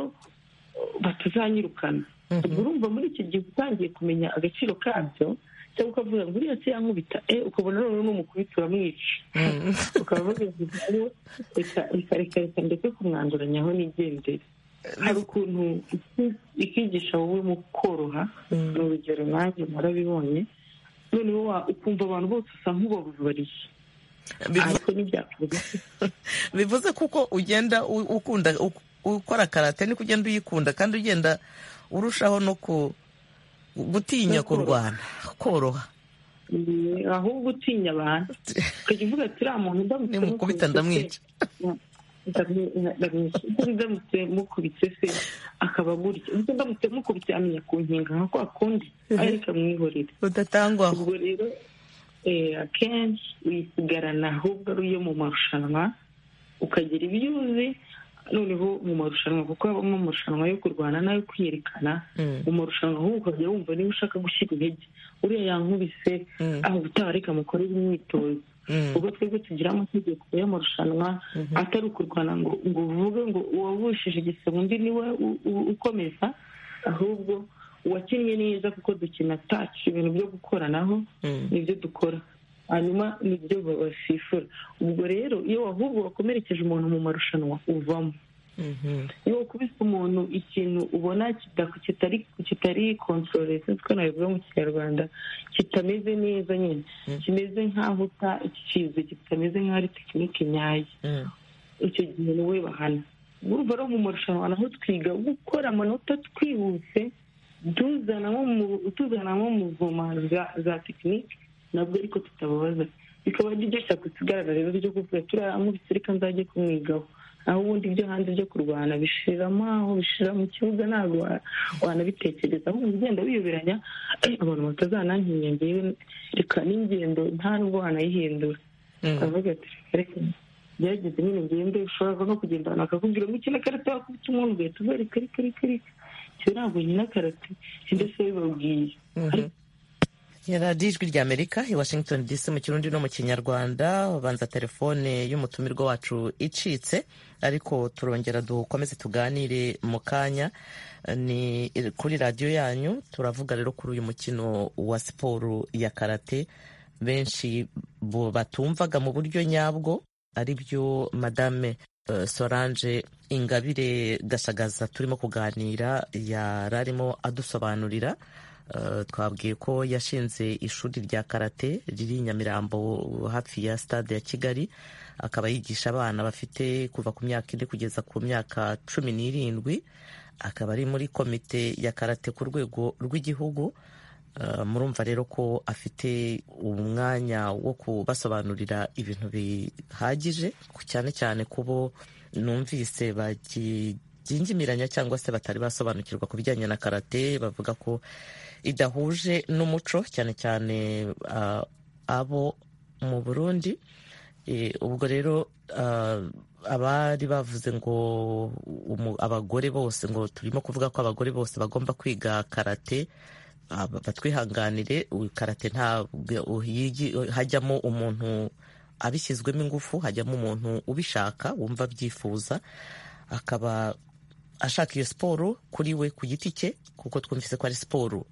Speaker 6: batazanyirukana ubwo urumva muri iki gihe uba utangiye kumenya agaciro kabyo cyangwa ukavuga ngo uriya se yankubita eh ukabona noneho n'umukubita uramwica ukaba babivuze ngo reka reka reka reka ndetse kumwanduranyaho nigendere hari ukuntu iki- ikigisha wowe mu koroha ni urugero nanjye murabibonye noneho wa- ukumva abantu bose usa nk'ubabubariye ariko ntibyakorwa
Speaker 1: bivuze kuko ugenda u- ukunda u- ukora karate niko ugenda uyikunda kandi ugenda urushaho no ku gutinya kurwana koroha
Speaker 6: Eh, ahubwo utinya abantu ukajya uvuga ati uriya muntu ndamutse
Speaker 1: Nimukubita ndamwica."
Speaker 6: ndamwi- ndamwica Uko ndamutse mukubitse se akaba gutya Uko ndamutse mukubitse amenya kunkinga nka kwa kundi ariko amwihorere
Speaker 1: udatangwaho
Speaker 6: ubwo rero eh, akenshi uyisigarana ahubwo ari iyo mu marushanwa ukagira ibyo uzi noneho mu marushanwa kuko habamo amarushanwa yo kurwana n'ayo kwiyerekana mu marushanwa ahubwo ukajya wumva niba ushaka gushyira intege uriya yankubise aho ubutaha reka mukorere imyitozo ubwo twebwe tugira amategeko y'amarushanwa atari ukurwana ngo ngo uvuge ngo uwavushije igisebe undi niwe u- u- ukomeza ahubwo uwakinnye neza kuko dukina taci ibintu byo gukoranaho nibyo dukora hanyuma nibyo ba- basifura ubwo rero iyo ahubwo wakomerekeje umuntu mu marushanwa uvamo iyo wakubise umuntu ikintu ubona kida- kitari kitari kontorore sinzi ko nabivuga mu kinyarwanda kitameze neza nyine kimeze nk'aho uta- kize kitameze nk'aho ari tekinike nyayo icyo gihe niwe bahana urumva rero mu marushanwa naho twiga gukora amanota twihuse tuzanamo mu- tuzanamo mu voma za- za tekinike nabwo ariko tutababaza bikaba ari byo shyaka tugaragara rero ryo kuvuga turiya amubitse reka nzajye kumwigaho aho ubundi ibyo hanze byo kurwana bishiramo aho bishira mu kibuga ntabwo wa- wanabitekereza ahubwo ugenda wiyoberanya "Eh, abantu batazanankinya ngewe reka n'ingendo nta nubwo wanayihindura aravuga ati "Reka, reka byageze nyine ngende ushobora no kugenda abantu bakakubwira ngo ukina karate wakubita umuntu ugahita uvuga reka reka reka reka icyo ntabwo nkina karate ndetse bibabwiye
Speaker 1: yari ari ijwi rya amerika i washington dc mu kirundi no mu kinyarwanda ubanza telefone y'umutumirwa wacu icitse ariko turongera dukomeze tuganire mu kanya Eh, ni kuri radiyo yanyu turavuga rero kuri uyu mukino wa siporo ya karate benshi bo batumvaga mu buryo nyabwo ari byo madame eh, solange ingabire gashagaza turimo kuganira yararimo adusobanurira twabwiye ko yashinze ishuri rya karate riri i nyamirambo hafi ya stade ya kigali akaba yigisha abana bafite kuva ku myaka ine kugeza ku myaka cumi n'irindwi akaba ari muri komite ya karate ku rwego rw'igihugu murumva rero ko afite umwanya wo kubasobanurira ibintu bihagije cyane cyane ku bo numvise bakibyinjimiranya cyangwa se batari basobanukirwa ku bijyanye na karate bavuga ko idahuje n'umuco cyane cyane abo mu burundi ubwo rero abari bavuze ngo abagore bose ngo turimo kuvuga ko abagore bose bagomba kwiga karate batwihanganire karate ntabwo hajyamo umuntu abishyizwemo ingufu hajyamo umuntu ubishaka wumva abyifuza akaba ashaka iyo siporo kuri we ku giti cye kuko twumvise ko ari siporo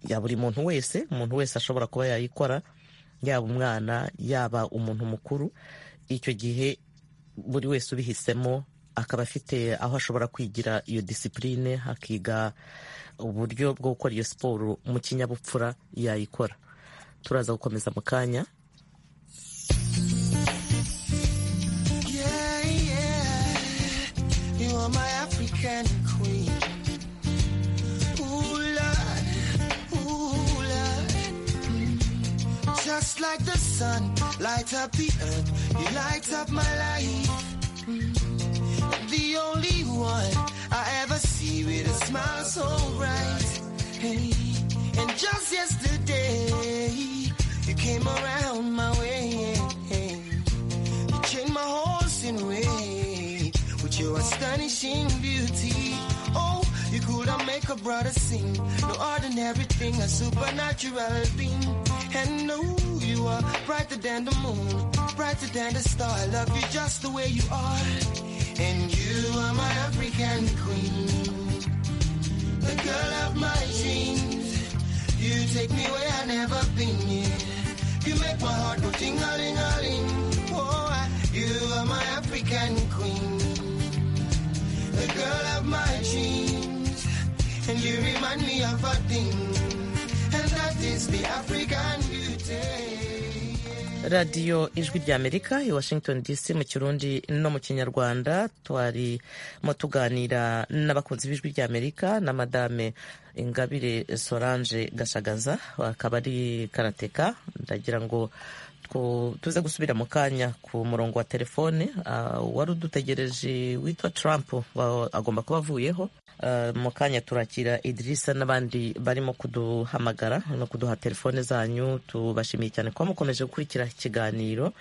Speaker 1: ya buri muntu wese umuntu wese ashobora kuba yayikora yaba umwana yaba umuntu mukuru icyo gihe buri wese ubihisemo akaba afite aho ashobora kwigira iyo disipurine hakiga uburyo bwo gukora iyo siporo mu kinyabupfura yayikora turaza gukomeza mu kanya
Speaker 9: the only one I ever see with a smile so bright. Hey, and just yesterday, you came around my way. You changed my horse in way with your astonishing beauty. Oh, you could have make a brother sing. No ordinary thing, a supernatural being. And no, you are brighter than the moon, brighter than the star. I love you just the way you are. And you are my African queen, the girl of my dreams. You take me where I've never been yet. You make my heart go ting a ling a ling. Oh, I, you are my African queen, the girl of my dreams. And you remind me of a thing, and that is the African beauty.
Speaker 1: radiyo ijwi ry'amerika i washington dc mu kirundi no mu kinyarwanda twarimo tuganira n'abakunzi b'ijwi ry'amerika na madame ingabire solange gashagaza akaba ari karateka ndagira ngo tuze gusubira mu kanya ku murongo wa telefone wari udutegereje witwa trump agomba kuba avuyeho mu kanya turakira idirisa n'abandi barimo kuduhamagara no kuduha telefone zanyu tubashimiye cyane kuba mukomeje gukurikira ikiganiro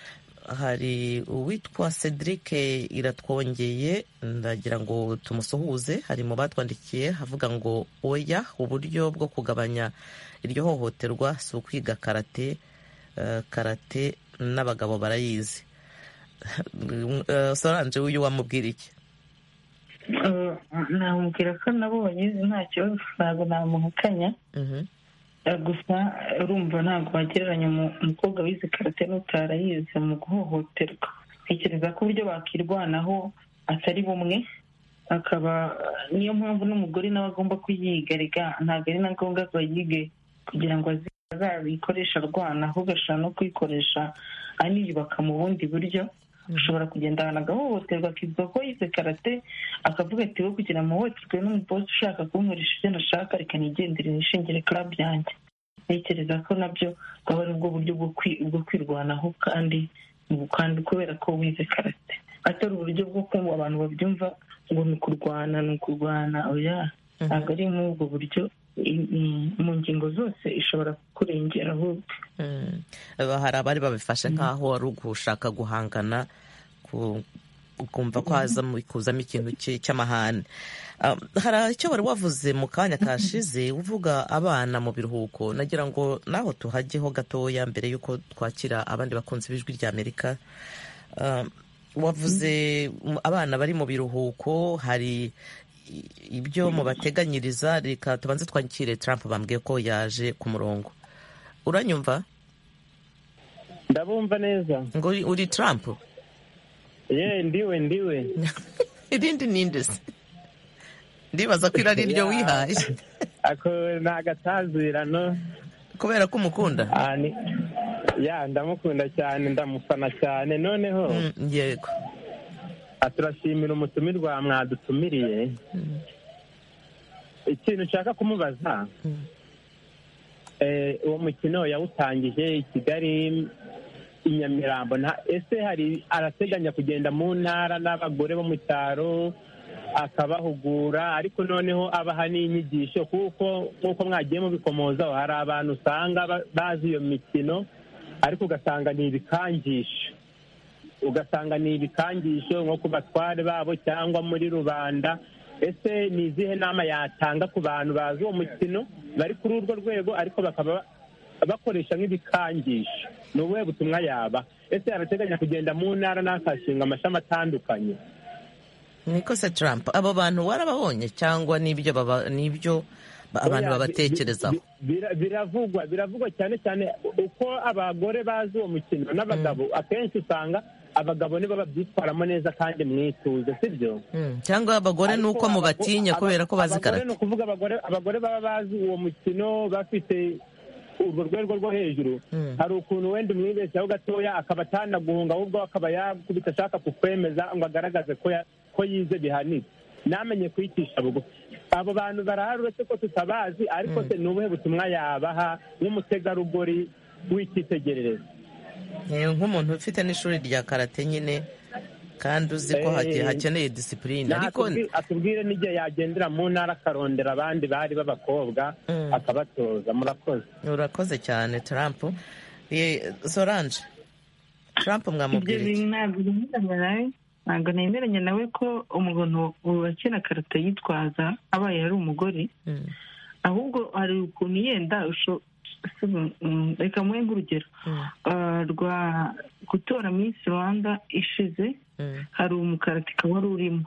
Speaker 1: hari uwitwa cedric iratwongeye ndagira ngo tumusuhuze hari mu batwandikiye havuga ngo oya uburyo bwo kugabanya iryo hohoterwa si ukwiga karate karate n'abagabo barayizi soranje uyu wamubwira iki
Speaker 6: namubwira ko nabo bagize nta kibazo ntabwo namuhakanya gusa urumva ntabwo wagereranya umukobwa wize karate n'utarayize mu guhohoterwa ntekereza ko uburyo bakirwanaho atari bumwe akaba niyo mpamvu n'umugore nawe agomba kuyigarika ntabwo ari na ngombwa ko yige kugira ngo azabikoreshe arwana ahubwo ashobora no kuyikoresha aniyubaka mu bundi buryo ushobora kugenda ahantu agahohoterwa akivuga ko yize karate akavuga ati we kugira ngo muhohoterwe n'umuposi ushaka kunkoresha ibyo nashaka reka nigendere nishingire club yanjye ntekereza ko nabyo bwaba ari ubwo buryo bwo kwirwanaho kandi kandi kubera ko wize karate atari uburyo bwo kumva abantu babyumva ngo ni ukurwana ni ukurwana oya ntabwo ari nk'ubwo buryo mu ngingo zose ishobora kurengera ahubwo
Speaker 1: hari abari babifashe nk'aho wari ugushaka guhangana ukumva ko kuzamo ikintu cy'amahane hari icyo wari wavuze mu kanya kashize uvuga abana mu biruhuko nagira ngo naho tuhajyeho gatoya mbere y'uko twakira abandi bakunzi b'ijwi ry'amerika wavuze abana bari mu biruhuko hari ibyo mubateganyiriza reka tubanze twakire Trump bambwiye ko yaje ku murongo uranyumva
Speaker 10: ndabumva neza
Speaker 1: ngo uri Trump
Speaker 10: ye ndiwe ndiwe
Speaker 1: irindi ni indesi ndibaza ko irari ryo wihaye
Speaker 10: ako ni agatanzirano
Speaker 1: kubera ko umukunda
Speaker 10: ya ndamukunda cyane ndamufana cyane noneho
Speaker 1: yego
Speaker 10: turashimira umutumirwa mwadutumiriye ikintu ushaka kumubaza uwo mukino yawutangije i kigali i nyamirambo ese hari arateganya kugenda mu ntara n'abagore bo mu cyaro akabahugura ariko noneho abaha n'inyigisho kuko nk'uko mwagiye mubikomozaho hari abantu usanga bazi iyo mikino ariko ugasanga ni ibikangisho ugasanga ni ibikangisho nko ku batware babo cyangwa muri rubanda ese ni izihe nama yatanga ku bantu bazi uwo mukino bari kuri urwo rwego ariko bakaba bakoresha nk'ibikangisho ni ubuhe butumwa yaba ese arateganya kugenda mu ntara n'akashinga amashami atandukanye
Speaker 1: nikose Trump abo bantu warababonye cyangwa n'ibyo n'ibyo abantu babatekerezaho
Speaker 10: biravugwa biravugwa cyane cyane uko abagore bazi uwo mukino n'abagabo akenshi usanga abagabo nibo babyitwaramo neza kandi mwituze sibyo
Speaker 1: cyangwa abagore ni uko mubatinya kubera ko bazi karate
Speaker 10: ni ukuvuga abagore baba bazi uwo mukino bafite urwo rwego rwo hejuru hari ukuntu wenda umwibeshyaho gatoya akaba atanaguhunga ahubwo akaba yakubita ashaka kukwemeza ngo agaragaze ko ko yize bihanitse namenye kwicisha bugufi abo bantu barahari uretse ko tutabazi ariko se ni ubuhe butumwa yabaha nk'umutegarugori w'icyitegererezo
Speaker 1: nk'umuntu ufite n'ishuri rya karate nyine kandi uzi ko hakeneye disipurine ariko
Speaker 10: atubwire n'igihe yagendera mu ntara akarondera abandi bari b'abakobwa akabatoza murakoze
Speaker 1: urakoze cyane Trump soranje Trump mwamubwira iki
Speaker 6: ntabwo nemeranya nawe ko umuntu wakina karate yitwaza abaye ari umugore ahubwo hari ukuntu yenda reka muhe nk'urugero rwa gutora minsi rwanda ishize hari umukaratika wari urimo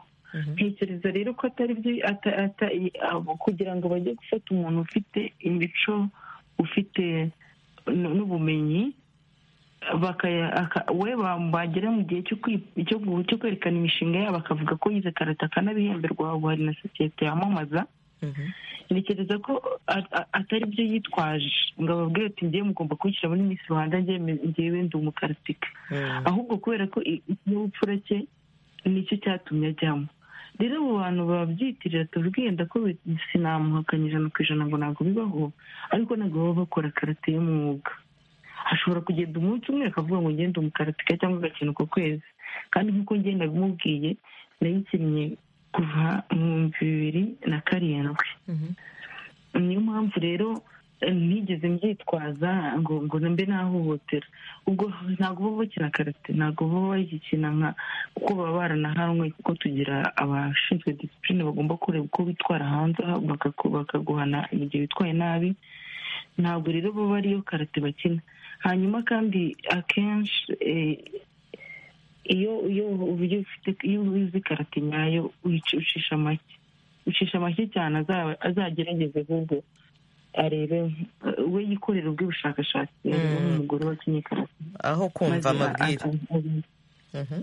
Speaker 6: ntekereza rero ko atari kugira ngo bajye gufata umuntu ufite imico ufite n'ubumenyi we bagera mu gihe cyo kwerekana imishinga yabo bakavuga ko yize karate akanabihemberwa hari na sosiyete yamamaza ntekereza ko atari byo yitwaje ngo ababwire ati ngewe mugomba kwishyira muri minsi rwanda ngewe ndi umukaratika ahubwo kubera ko ikinyabupfura cye nicyo cyatumye ajyamo rero abo bantu babyitirira tubwiye ko sinamuhakanye ijana ku ijana ngo ntabwo bibaho ariko ntabwo baba bakora karate y'umwuga hashobora kugenda umunsi umwe akavuga ngo ngende umukaratika cyangwa agakina uko kwezi kandi nk'uko ngenda bimubwiye nayikinnye kuva mu bihumbi bibiri na karindwi niyo mpamvu rero ntigeze mbyitwaza ngo ngo mbe nahohotera ubwo ntabwo baba bakina karate ntabwo baba bayikina nka kuko baba baranahanwe kuko tugira abashinzwe disipurine bagomba kureba uko bitwara hanze bakaguhana mu gihe bitwaye nabi ntabwo rero baba ariyo karate bakina hanyuma kandi akenshi iyo iyo uzi karate nyayo ucisha make ucisha make cyane azagerageze ahubwo arebe we yikorera ubw'ubushakashatsi nk'umugore wakinnye karate
Speaker 1: aho kumva amabwire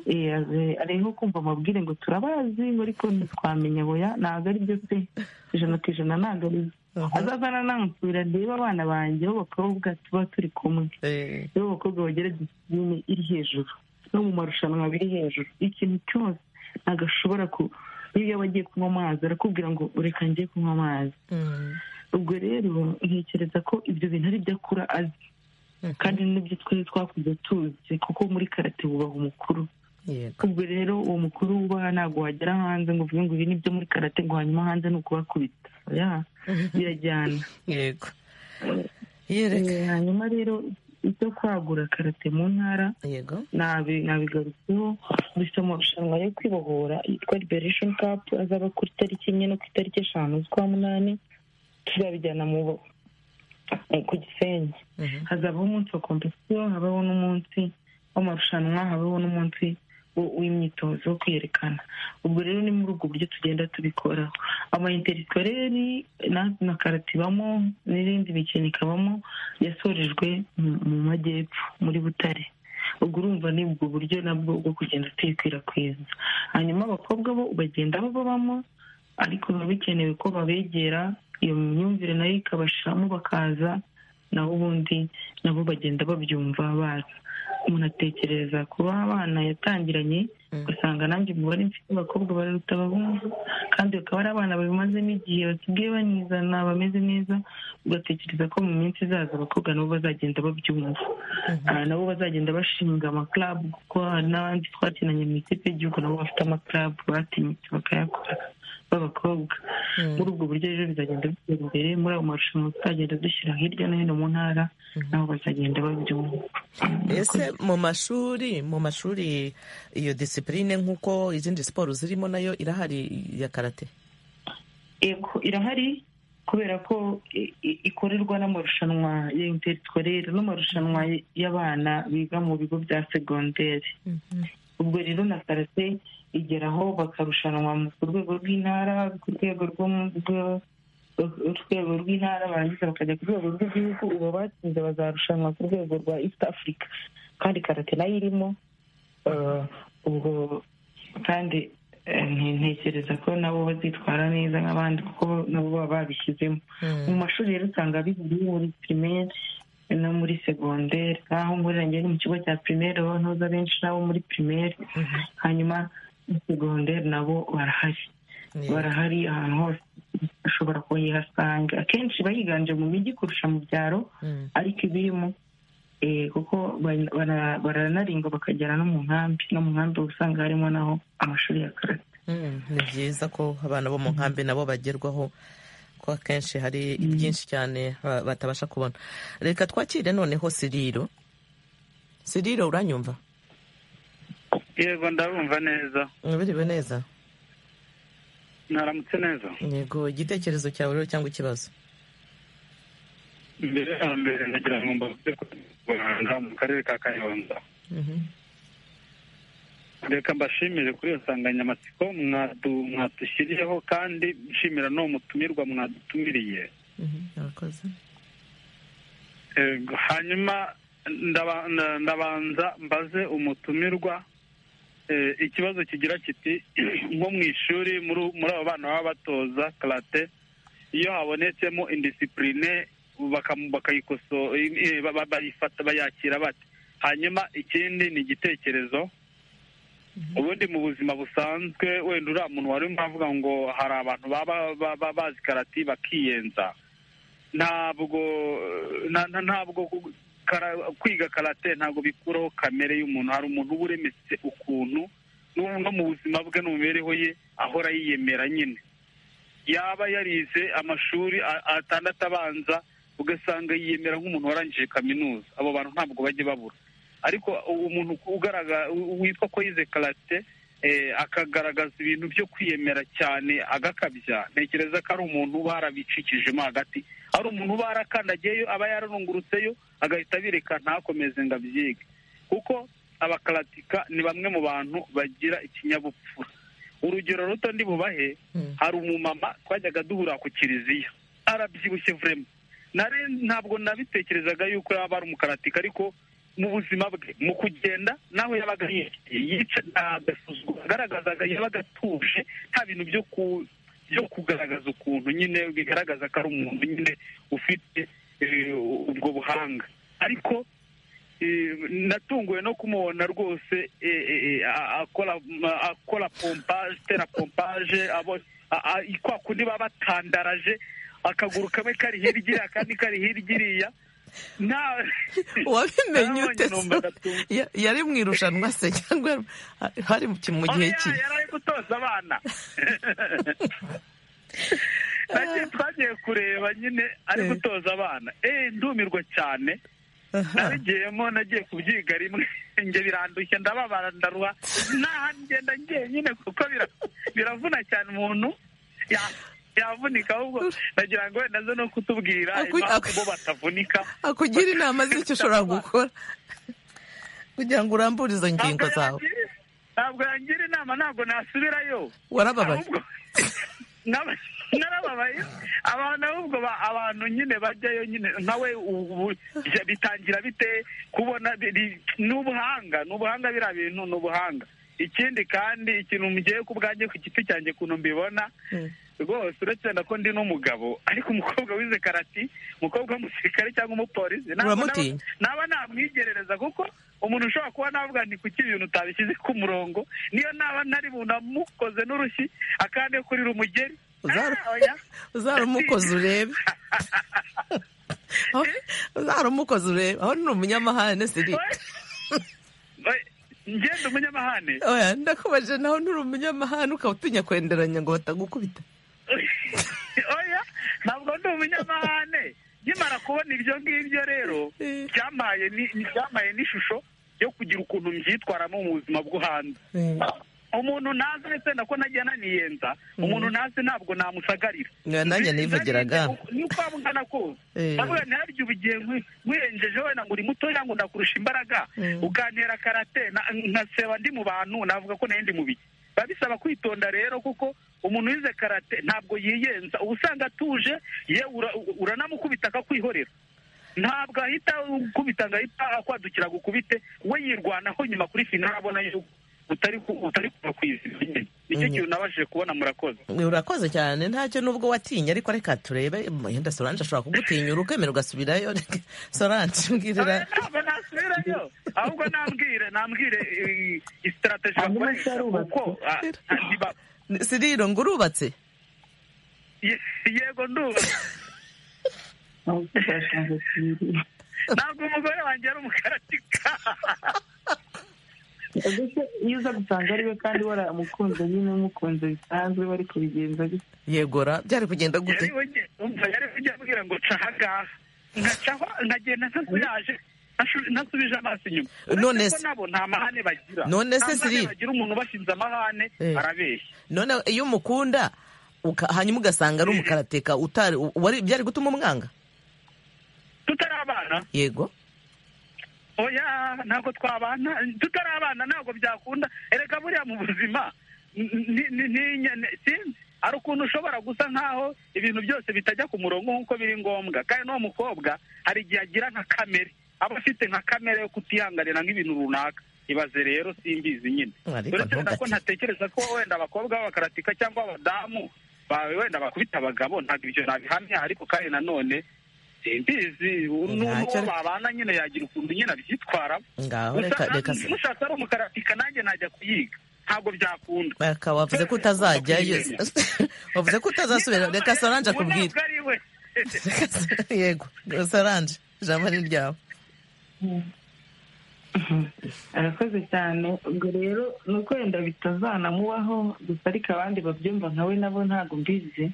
Speaker 6: ariho kumva amabwire ngo turabazi ariko ntitwamenya boya ntabwo ari byo pe ijana ku ijana ntabwo ari byo azazana namusubira ndebe abana banjye b'abakobwa tuba turi kumwe rero abakobwa bagira disipurine iri hejuru no mu marushanwa biri hejuru ikintu cyose ntabwo ashobora ku iyo yaba agiye kunywa amazi arakubwira ngo reka njye kunywa amazi ubwo rero ntekereza ko ibyo bintu ari byo akura azi kandi n'ibyo twari twakunze tuzi kuko muri karate bubaha umukuru ubwo rero uwo mukuru wubaha ntabwo wagera hanze ngo uvuge ngo ibi ni byo muri karate ngo hanyuma hanze ni ukubakubita birajyana
Speaker 1: yego
Speaker 6: hanyuma rero ibyo kwagura karate mu ntara nabigarutseho gusa amarushanwa yo kwibohora yitwa liberation cup azaba ku itariki enye no ku itariki eshanu z'ukwa munani tuzabijyana mu ku gisenyi hazabaho umunsi wa kompetisiyo habaho n'umunsi w'amarushanwa habaho n'umunsi w'imyitozo wo kwiyerekana ubwo rero ni muri ubwo buryo tugenda tubikoraho amayinteritoreri na karate ibamo n'irindi mikino ikabamo yasorejwe mu majyepfo muri butare ubwo urumva ni ubwo buryo nabwo bwo kugenda tuyikwirakwiza hanyuma abakobwa bo bagenda babamo ariko biba bikenewe ko babegera iyo myumvire nayo ikabashiramo bakaza naho ubundi nabo bagenda babyumva baza umuntu atekereza kuba abana yatangiranye ugasanga nanjye umubare mfite abakobwa bararuta abahungu kandi bakaba ari abana babimazemo igihe basigaye banizana bameze neza ugatekereza ko mu minsi izaza abakobwa nabo bazagenda babyumva nabo bazagenda bashinga amakarabu kuko hari n'abandi twakinanye mu ikipe y'igihugu nabo bafite amakarabu batinyutse bakayakora b'abakobwa muri ubwo buryo rero bizagenda bitera imbere muri ayo marushanwa tuzagenda dushyira hirya no hino mu ntara nabo bazagenda babyumva
Speaker 1: ese mu mashuri mu mashuri iyo disipurine nk'uko izindi siporo zirimo nayo irahari ya karate
Speaker 6: irahari kubera ko ikorerwa n'amarushanwa ya interitorere n'amarushanwa y'abana biga mu bigo bya segonderi ubwo rero na karate igeraho bakarushanwa ku rwego rw'intara ku rwego rwego rw'intara barangiza bakajya ku rwego rw'igihugu ubu batsinze bazarushanwa ku rwego rwa east africa kandi karate nayo irimo ubwo kandi ntekereza ko nabo bazitwara neza nk'abandi kuko nabo baba babishyizemo mu mashuri rero usanga bihuriye muri pirimeri no muri segonderi nk'aho muri rangiye ni mu kigo cya pirimeri ntuza benshi nabo muri pirimeri hanyuma segonderi nabo barahari barahari ahantu hose ushobora kuhihasanga akenshi iba yiganje mu mijyi kurusha mu byaro ariko ibirimo kuko baranaringwa bakagera no mu nkambi no mu nkambi usanga harimo naho amashuri ya karate
Speaker 1: ni byiza ko abana bo mu nkambi nabo bagerwaho ko akenshi hari byinshi cyane batabasha kubona reka twakire noneho siriro siriro uranyumva
Speaker 11: yego ndabumva neza
Speaker 1: mwabiriwe neza
Speaker 11: mwaramutse neza
Speaker 1: yego igitekerezo cyawe rero cyangwa ikibazo
Speaker 11: mbere ya mbere nagira ngo mbavuze ko rwanda mu karere ka kayonza reka mbashimire kuri iyo nsanganyamatsiko mwadushyiriyeho kandi nshimira n'uwo mutumirwa mwadutumiriye hanyuma ndabanza mbaze umutumirwa ikibazo kigira kiti nko mu ishuri muri abo bana baba batoza karate iyo habonetsemo indisipurine bakayikosora bayakira bate hanyuma ikindi ni igitekerezo ubundi mu buzima busanzwe wenda uriya muntu wari urimo avuga ngo hari abantu baba bazi karate bakiyenza ntabwo ntabwo kwiga karate ntabwo bikuraho kamere y'umuntu hari umuntu uba uremetse ukuntu no mu buzima bwe no mu mibereho ye ahora yiyemera nyine yaba yarize amashuri atandatu abanza ugasanga yiyemera nk'umuntu warangije kaminuza abo bantu ntabwo bajya babura ariko umuntu witwa ko yize karate akagaragaza ibintu byo kwiyemera cyane agakabya ntekereza ko ari umuntu uba yarabicikijemo hagati ari umuntu uba yarakandagiyeyo aba yararungurutseyo agahita abireka ntakomeze ngo abyige kuko abakaratika ni bamwe mu bantu bagira ikinyabupfura urugero ruto ndi bubahe hari umumama twajyaga duhura ku kiliziya arabyibushye vurema ntabwo nabitekerezaga yuko yaba ari umukaratika ariko mu buzima bwe mu kugenda nawe yabaga yica agasuzuguro agaragazaga yabaga atuje nta bintu byo ku byo kugaragaza ukuntu nyine bigaragaza ko ari umuntu nyine ufite ubwo buhanga ariko natunguwe no kumubona rwose akora pompaje itera pompaje kwa kundi baba batandaraje akaguru kamwe kari hirya akandi kari hirya iriya
Speaker 1: wabimenye ute yari mu irushanwa se cyangwa hari mu gihe
Speaker 11: cye yari ari gutoza abana twagiye kureba nyine ari gutoza abana ndumirwa cyane nabigiyemo nagiye kubyiga rimwe njye birandushye ndababara ndaruha n'ahantu ngenda njyenyine kuko biravuna cyane umuntu yavunika ahubwo nagira ngo wenda zo no kutubwira impamvu bo batavunika
Speaker 1: akugira inama z'icyo ushobora gukora kugira ngo urambure izo ngingo zawe
Speaker 11: ntabwo yangira inama ntabwo nasubirayo
Speaker 1: warababaye
Speaker 11: narababaye abantu ahubwo abantu nyine bajyayo nyine nawe ubu bitangira bite kubona ni ubuhanga ni ubuhanga biriya bintu ni ubuhanga ikindi kandi ikintu mugiye ku bwanjye ku giti cyanjye ukuntu mbibona rwose uretse na ko ndi n'umugabo ariko umukobwa wize karati umukobwa w'umusirikare cyangwa umupolisi naba
Speaker 1: Uramutinya?
Speaker 11: naba namwigerereza kuko umuntu ushobora kuba navuga nti kuki ibintu utabishyize ku murongo niyo naba ntari bunamukoze n'urushyi akande kuri rumugeri
Speaker 1: Uzaru-
Speaker 11: Ah, oya.
Speaker 1: uzarumukoze urebe uzarumukoze urebe aho ni umunyamahane siri
Speaker 11: ngenda umunyamahane
Speaker 1: oya ndakubaje naho nturi umunyamahane ukaba utinya kwenderanya ngo batagukubita
Speaker 11: oya ntabwo ndi umunyamahane nkimara kubona ibyo ngibyo rero byamaye ni- ni- byamaye n'ishusho yo kugira ukuntu mbyitwaramo mu buzima bwo hanze umuntu ntazi ndetse nako nagiye naniyenza umuntu ntazi ntabwo namusagarira
Speaker 1: Nka nanjye nivugiraga.
Speaker 11: nuko wabugana kose
Speaker 1: Eh.
Speaker 11: ndavuga ntiharya ubugiye nkwi- nkwirengeje wenda ngo uri mutoya ngo ndakurusha imbaraga
Speaker 1: Mm.
Speaker 11: ukantera karate na- nkaseba ndi mu bantu navuga ko nayo ndi mu biki biba bisaba kwitonda rero kuko umuntu wize karate ntabwo yiyenza uba usanga atuje yewe ura- uranamukubita akakwihorera ntabwo ahita ukubita ngo ahita akwadukira gukubite we yirwanaho nyuma kuri finali abona yuko utari ku- utari kuva ku izima nyine nicyo kintu nabashije kubona murakoze
Speaker 1: urakoze cyane ntacyo nubwo watinye ariko reka turebe yenda solange ashobora kugutinyura ukemera ugasubirayo Reka, solange mbwirira
Speaker 11: ntabwo nasubirayo ahubwo nambwire nambwire eh, isitarateji bakoresha kuko ah, ah, ntiba-
Speaker 1: siriro ngo urubatse
Speaker 11: ye- yego ndubatse ntabwo umugore wanjye ari umukaratika
Speaker 6: ndetse iyo uza gusanga ari we kandi waramukunze nyine umukunze bisanzwe bari kubigenza gutya
Speaker 1: yegora byari kugenda gute
Speaker 11: yari bugiye umva yari bugiye ambwira ngo ca ahangaha nkacaho nkagenda ntasuyaje ntasu- ntasubije amaso inyuma
Speaker 1: None
Speaker 11: Uretse ko
Speaker 1: se-
Speaker 11: nabo nta mahane bagira
Speaker 1: None se
Speaker 11: Nta mahane
Speaker 1: Cyril-
Speaker 11: bagira umuntu ubashinze amahane
Speaker 1: Eh.
Speaker 11: arabeshya
Speaker 1: none iyo umukunda uka- hanyuma ugasanga ari umukarateka utari u- wari byari gutuma umwanga
Speaker 11: tutari abana
Speaker 1: yego
Speaker 11: oya ntabwo twabana tutari abana ntabwo byakunda erega buriya mu buzima ni- ni- ni- ni- sinzi hari ukuntu ushobora gusa nk'aho ibintu byose bitajya ku murongo nk'uko biri ngombwa kandi n'uwo mukobwa hari igihe agira nka kamere aba afite nka kamere yo kutihanganira nk'ibintu runaka ibaze rero simbizi nyine
Speaker 1: Ariko
Speaker 11: uretse wenda ko
Speaker 1: ntugakine.
Speaker 11: ntatekereza ko wenda abakobwa b'abakaratika cyangwa abadamu bawe wenda bakubita abagabo ntabwo ibyo nabihamya ariko kandi nanone simbizi n'uwo
Speaker 1: Ntacyo-
Speaker 11: babana nyine yagira ukuntu nyine abyitwaramo
Speaker 1: ngaho
Speaker 11: Gusa
Speaker 1: reka
Speaker 11: na-
Speaker 1: reka se
Speaker 11: mushatse ari umukaratika nanjye najya kuyiga ntabwo byakunda
Speaker 1: reka wavuze ko utazajyayo wavuze ko utazasubira reka solange
Speaker 11: Ubu
Speaker 1: akubwire
Speaker 11: ntabwo ari we
Speaker 1: yego solange ijambo ni ryawe
Speaker 6: arakoze cyane ubwo rero ni uko wenda bitazanamubaho gusa ariko abandi babyumva nkawe nabo ntabwo mbizi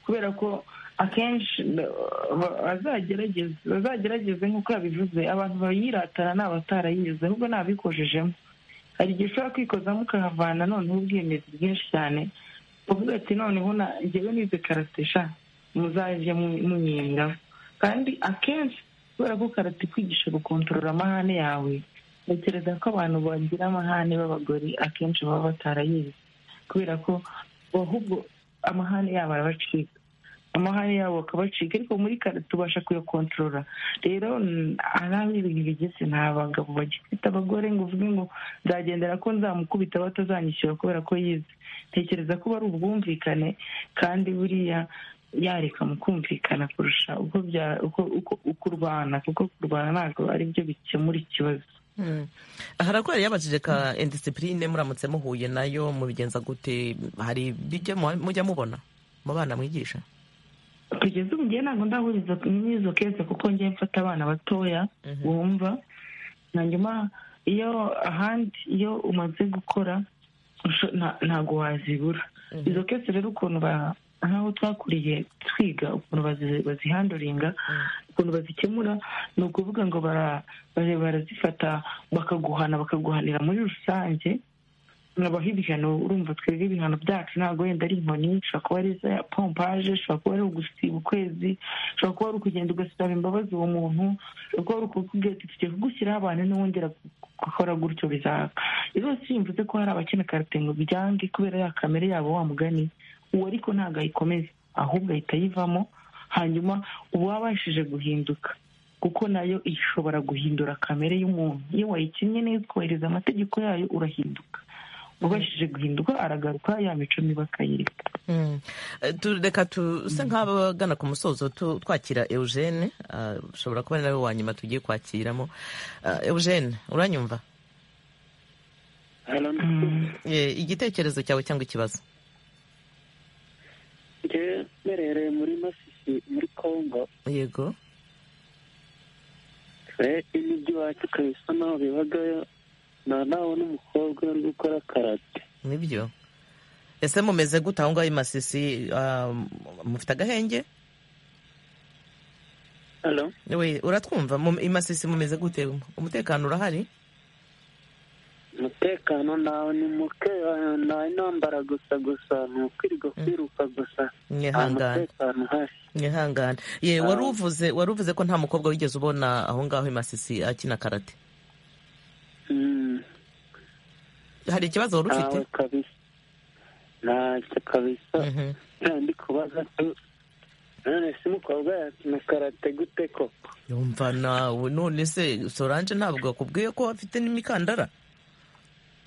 Speaker 6: kubera ko akenshi ba- bazagerageza bazagerageze nk'uko yabivuze abantu bayiratana ni abatarayize nubwo nabikojejemo hari igihe ushobora kwikozamo ukahavana noneho ubwemezi bwinshi cyane uvuga ati noneho na njyewe nize karate sha muzajye mu- munyengamo kandi akenshi kubera ko karate ikwigisha gukontorora amahane yawe ntekereza ko abantu bagira amahane b'abagore akenshi baba batarayizi kubera ko ahubwo amahane yabo arabacika amahane yabo akabacika ariko muri kare tubasha kuyakontorora rero mm, hari aho ibintu bigeze nta bagabo bagifite abagore ngo uvuge ngo nzagendera ko nzamukubita batazanyishyura kubera ko yize ntekereza ko ari ubwumvikane kandi buriya yareka mu kumvikana kurusha uko bya- uko- uko- ukurwana kuko kurwana ntabwo ari byo bikemura ikibazo
Speaker 1: Mm. harakoreye yabajije ka indisipurine muramutse muhuye nayo mubigenza gute hari bijya mu- mujya mubona mu bana mwigisha
Speaker 6: kugeza ubu ngewe ntabwo ndahuriza n'izo keza kuko ngewe mfata abana batoya bumva hanyuma iyo ahandi iyo umaze gukora usho- nta- ntabwo wazibura izo kese rero ukuntu ba- nk'aho twakuriye twiga ukuntu bazi- bazihanduringa ukuntu bazikemura ni ukuvuga ngo bara- bara- barazifata bakaguhana bakaguhanira muri rusange nkabaho ibihano urumva twebwe ibihano byacu ntabwo wenda ari inkoni ushobora kuba ari za pompaje ushobora kuba ari ugusiba ukwezi ushobora kuba ari ukugenda ugasaba imbabazi uwo muntu ushobora kuba ari ukubwira ati tugiye kugushyiraho abantu n'uwongera gukora gutyo bizaka rwose iyo mvuze ko hari abakina karate ngo byange kubera ya kamere yabo wa mugani uwo ariko ntabwo ayikomeza ahubwo ahita ayivamo hanyuma uba wabashije guhinduka kuko nayo ishobora guhindura kamere y'umuntu iyo wayikinnye neza ukubahiriza amategeko yayo urahinduka ubashije guhinduka aragaruka ya mico mibi akayireka
Speaker 1: reka tuse nk'abagana ku musozo twakira eugene ushobora kuba ari nawe wa nyuma tugiye kwakiramo eugene uranyumva igitekerezo cyawe cyangwa ikibazo
Speaker 3: mberereye muri masisi muri congo
Speaker 1: yego
Speaker 3: imijyi iwacu ikaba isa naho bibagayo nta nawe n'umukobwa uri gukora karate
Speaker 1: nibyo ese mumeze gute aho ngaho i masisi mufite agahenge we uratwumva i masisi mumeze gute umutekano urahari
Speaker 3: umutekano nawe ni muke nta intambara gusa gusa ni ukwirirwa kwiruka gusa nta mutekano uhari
Speaker 1: mwihangane ye wari uvuze wari uvuze ko nta mukobwa wigeze ubona aho ngaho i masisi akina karate hari ikibazo wari ufite
Speaker 3: ntacyo kabisa ndi kubaza none se umukobwa yakina karate gute koko
Speaker 1: yumva nawe none se solange ntabwo akubwiye ko afite n'imikandara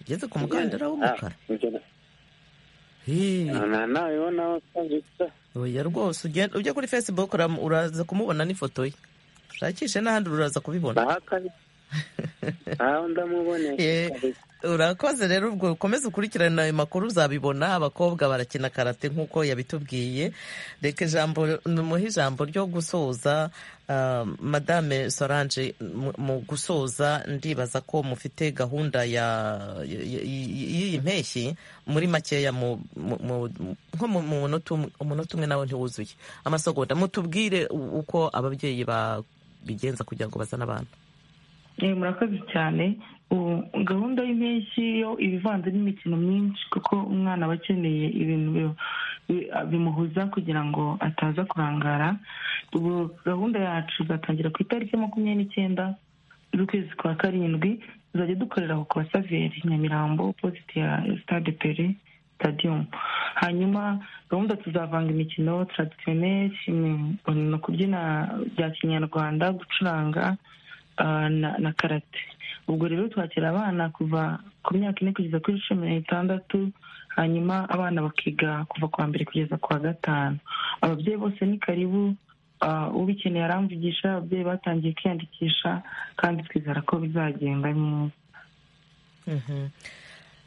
Speaker 1: ugeze ku mukandara w'umukara oya rwose ujya kuri facebook uraza kumubona n'ifoto ye ushakishe n'ahandi uraza kubibona urakoze rero ubwo ukomeze ukurikirana ayo makuru uzabibona abakobwa barakina karate nk'uko yabitubwiye reka ijambo muhe ijambo ryo gusoza madame solange mu gusoza ndibaza ko mufite gahunda y'iyi mpeshyi muri makeya nko mu munota umwe nawe ntiwuzuye amasogonda mutubwire uko ababyeyi babigenza kugira ngo bazane abana
Speaker 6: murakoze cyane gahunda y'impeshyi yo iba ivanze n'imikino myinshi kuko umwana aba akeneye ibintu bimuhuza kugira ngo ataza kurangara ubu gahunda yacu izatangira ku itariki makumyabiri n'icyenda z'ukwezi kwa karindwi tuzajya dukorera ku kwa saveri nyamirambo posite ya sitade pere stadium hanyuma gahunda tuzavanga imikino taradisiyoneri no kubyina bya kinyarwanda gucuranga na karate ubwo rero twakira abana kuva ku myaka ine kugeza kuri cumi n'itandatu hanyuma abana bakiga kuva ku wa mbere kugeza ku wa gatanu ababyeyi bose ni karibu ubikeneye aramvugisha ababyeyi batangiye kwiyandikisha kandi twizera ko bizagenda neza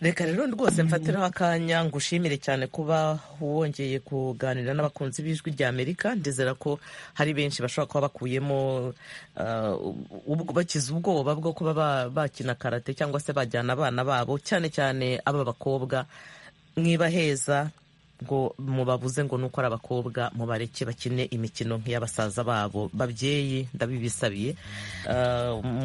Speaker 1: reka rero rwose mfatiraho akanya ngo ushimire cyane kuba wongeye kuganira n'abakunzi b'ijwi rya amerika ndizera ko hari benshi bashobora kuba bakuyemo bakize ubwoba bwo kuba bakina karate cyangwa se bajyana abana babo cyane cyane ab'abakobwa mwibaheza ngo mubabuze ngo nuko ari abakobwa mubareke bakine imikino nk'iy'abasaza babo babyeyi ndabibisabiye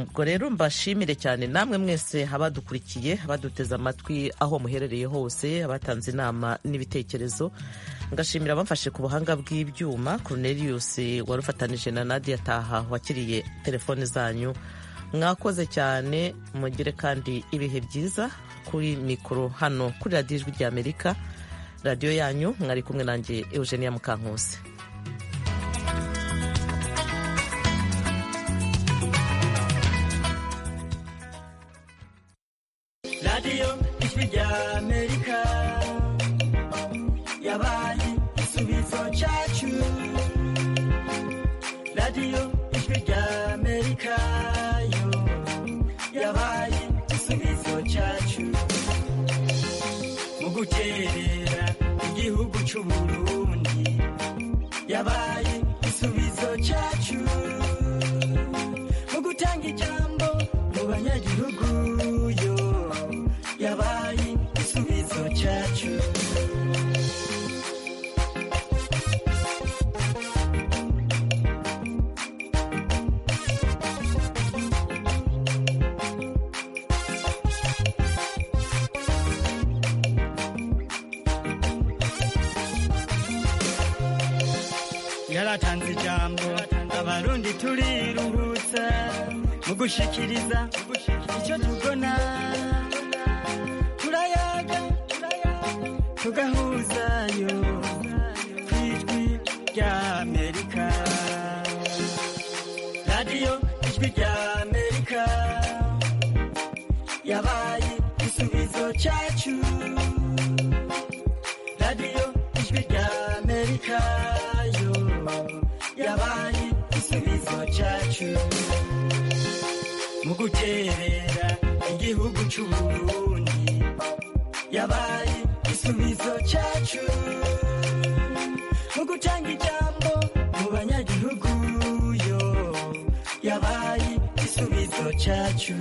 Speaker 1: ubwo rero mbashimire cyane namwe mwese abadukurikiye abaduteze amatwi aho muherereye hose abatanze inama n'ibitekerezo ngashimira abamfashe ku buhanga bw'ibyuma Cornelius wari ufatanije na Nadia Taha wakiriye telefone zanyu mwakoze cyane mugire kandi ibihe byiza kuri mikoro hano kuri radiyo ijwi rya amerika radiyo yanyu mwari kumwe nanjye eugenia mukankusi
Speaker 12: radiyo ijwi rya amerika yabaye igisubizo cyacu radiyo ijwi rya amerika yo yabaye igisubizo cyacu mu gukerera igihugu cy'u Burundi yabaye igisubizo cyacu mu gutanga ijambo mu banyagihugu yo yabaye igisubizo cyacu yaratanze ijambo abarundi turiruhutsa mu gushikiriza icyo tubona turayaga tugahuzayo ku ijwi rya amerika radiyo ijwi rya amerika yabaye igisubizo cyacu kayo yabaye igisubizo cyacu mu guterera igihugu cy'u Burundi yabaye igisubizo cyacu mu gutanga ijambo mu banyagihugu yo yabaye igisubizo cyacu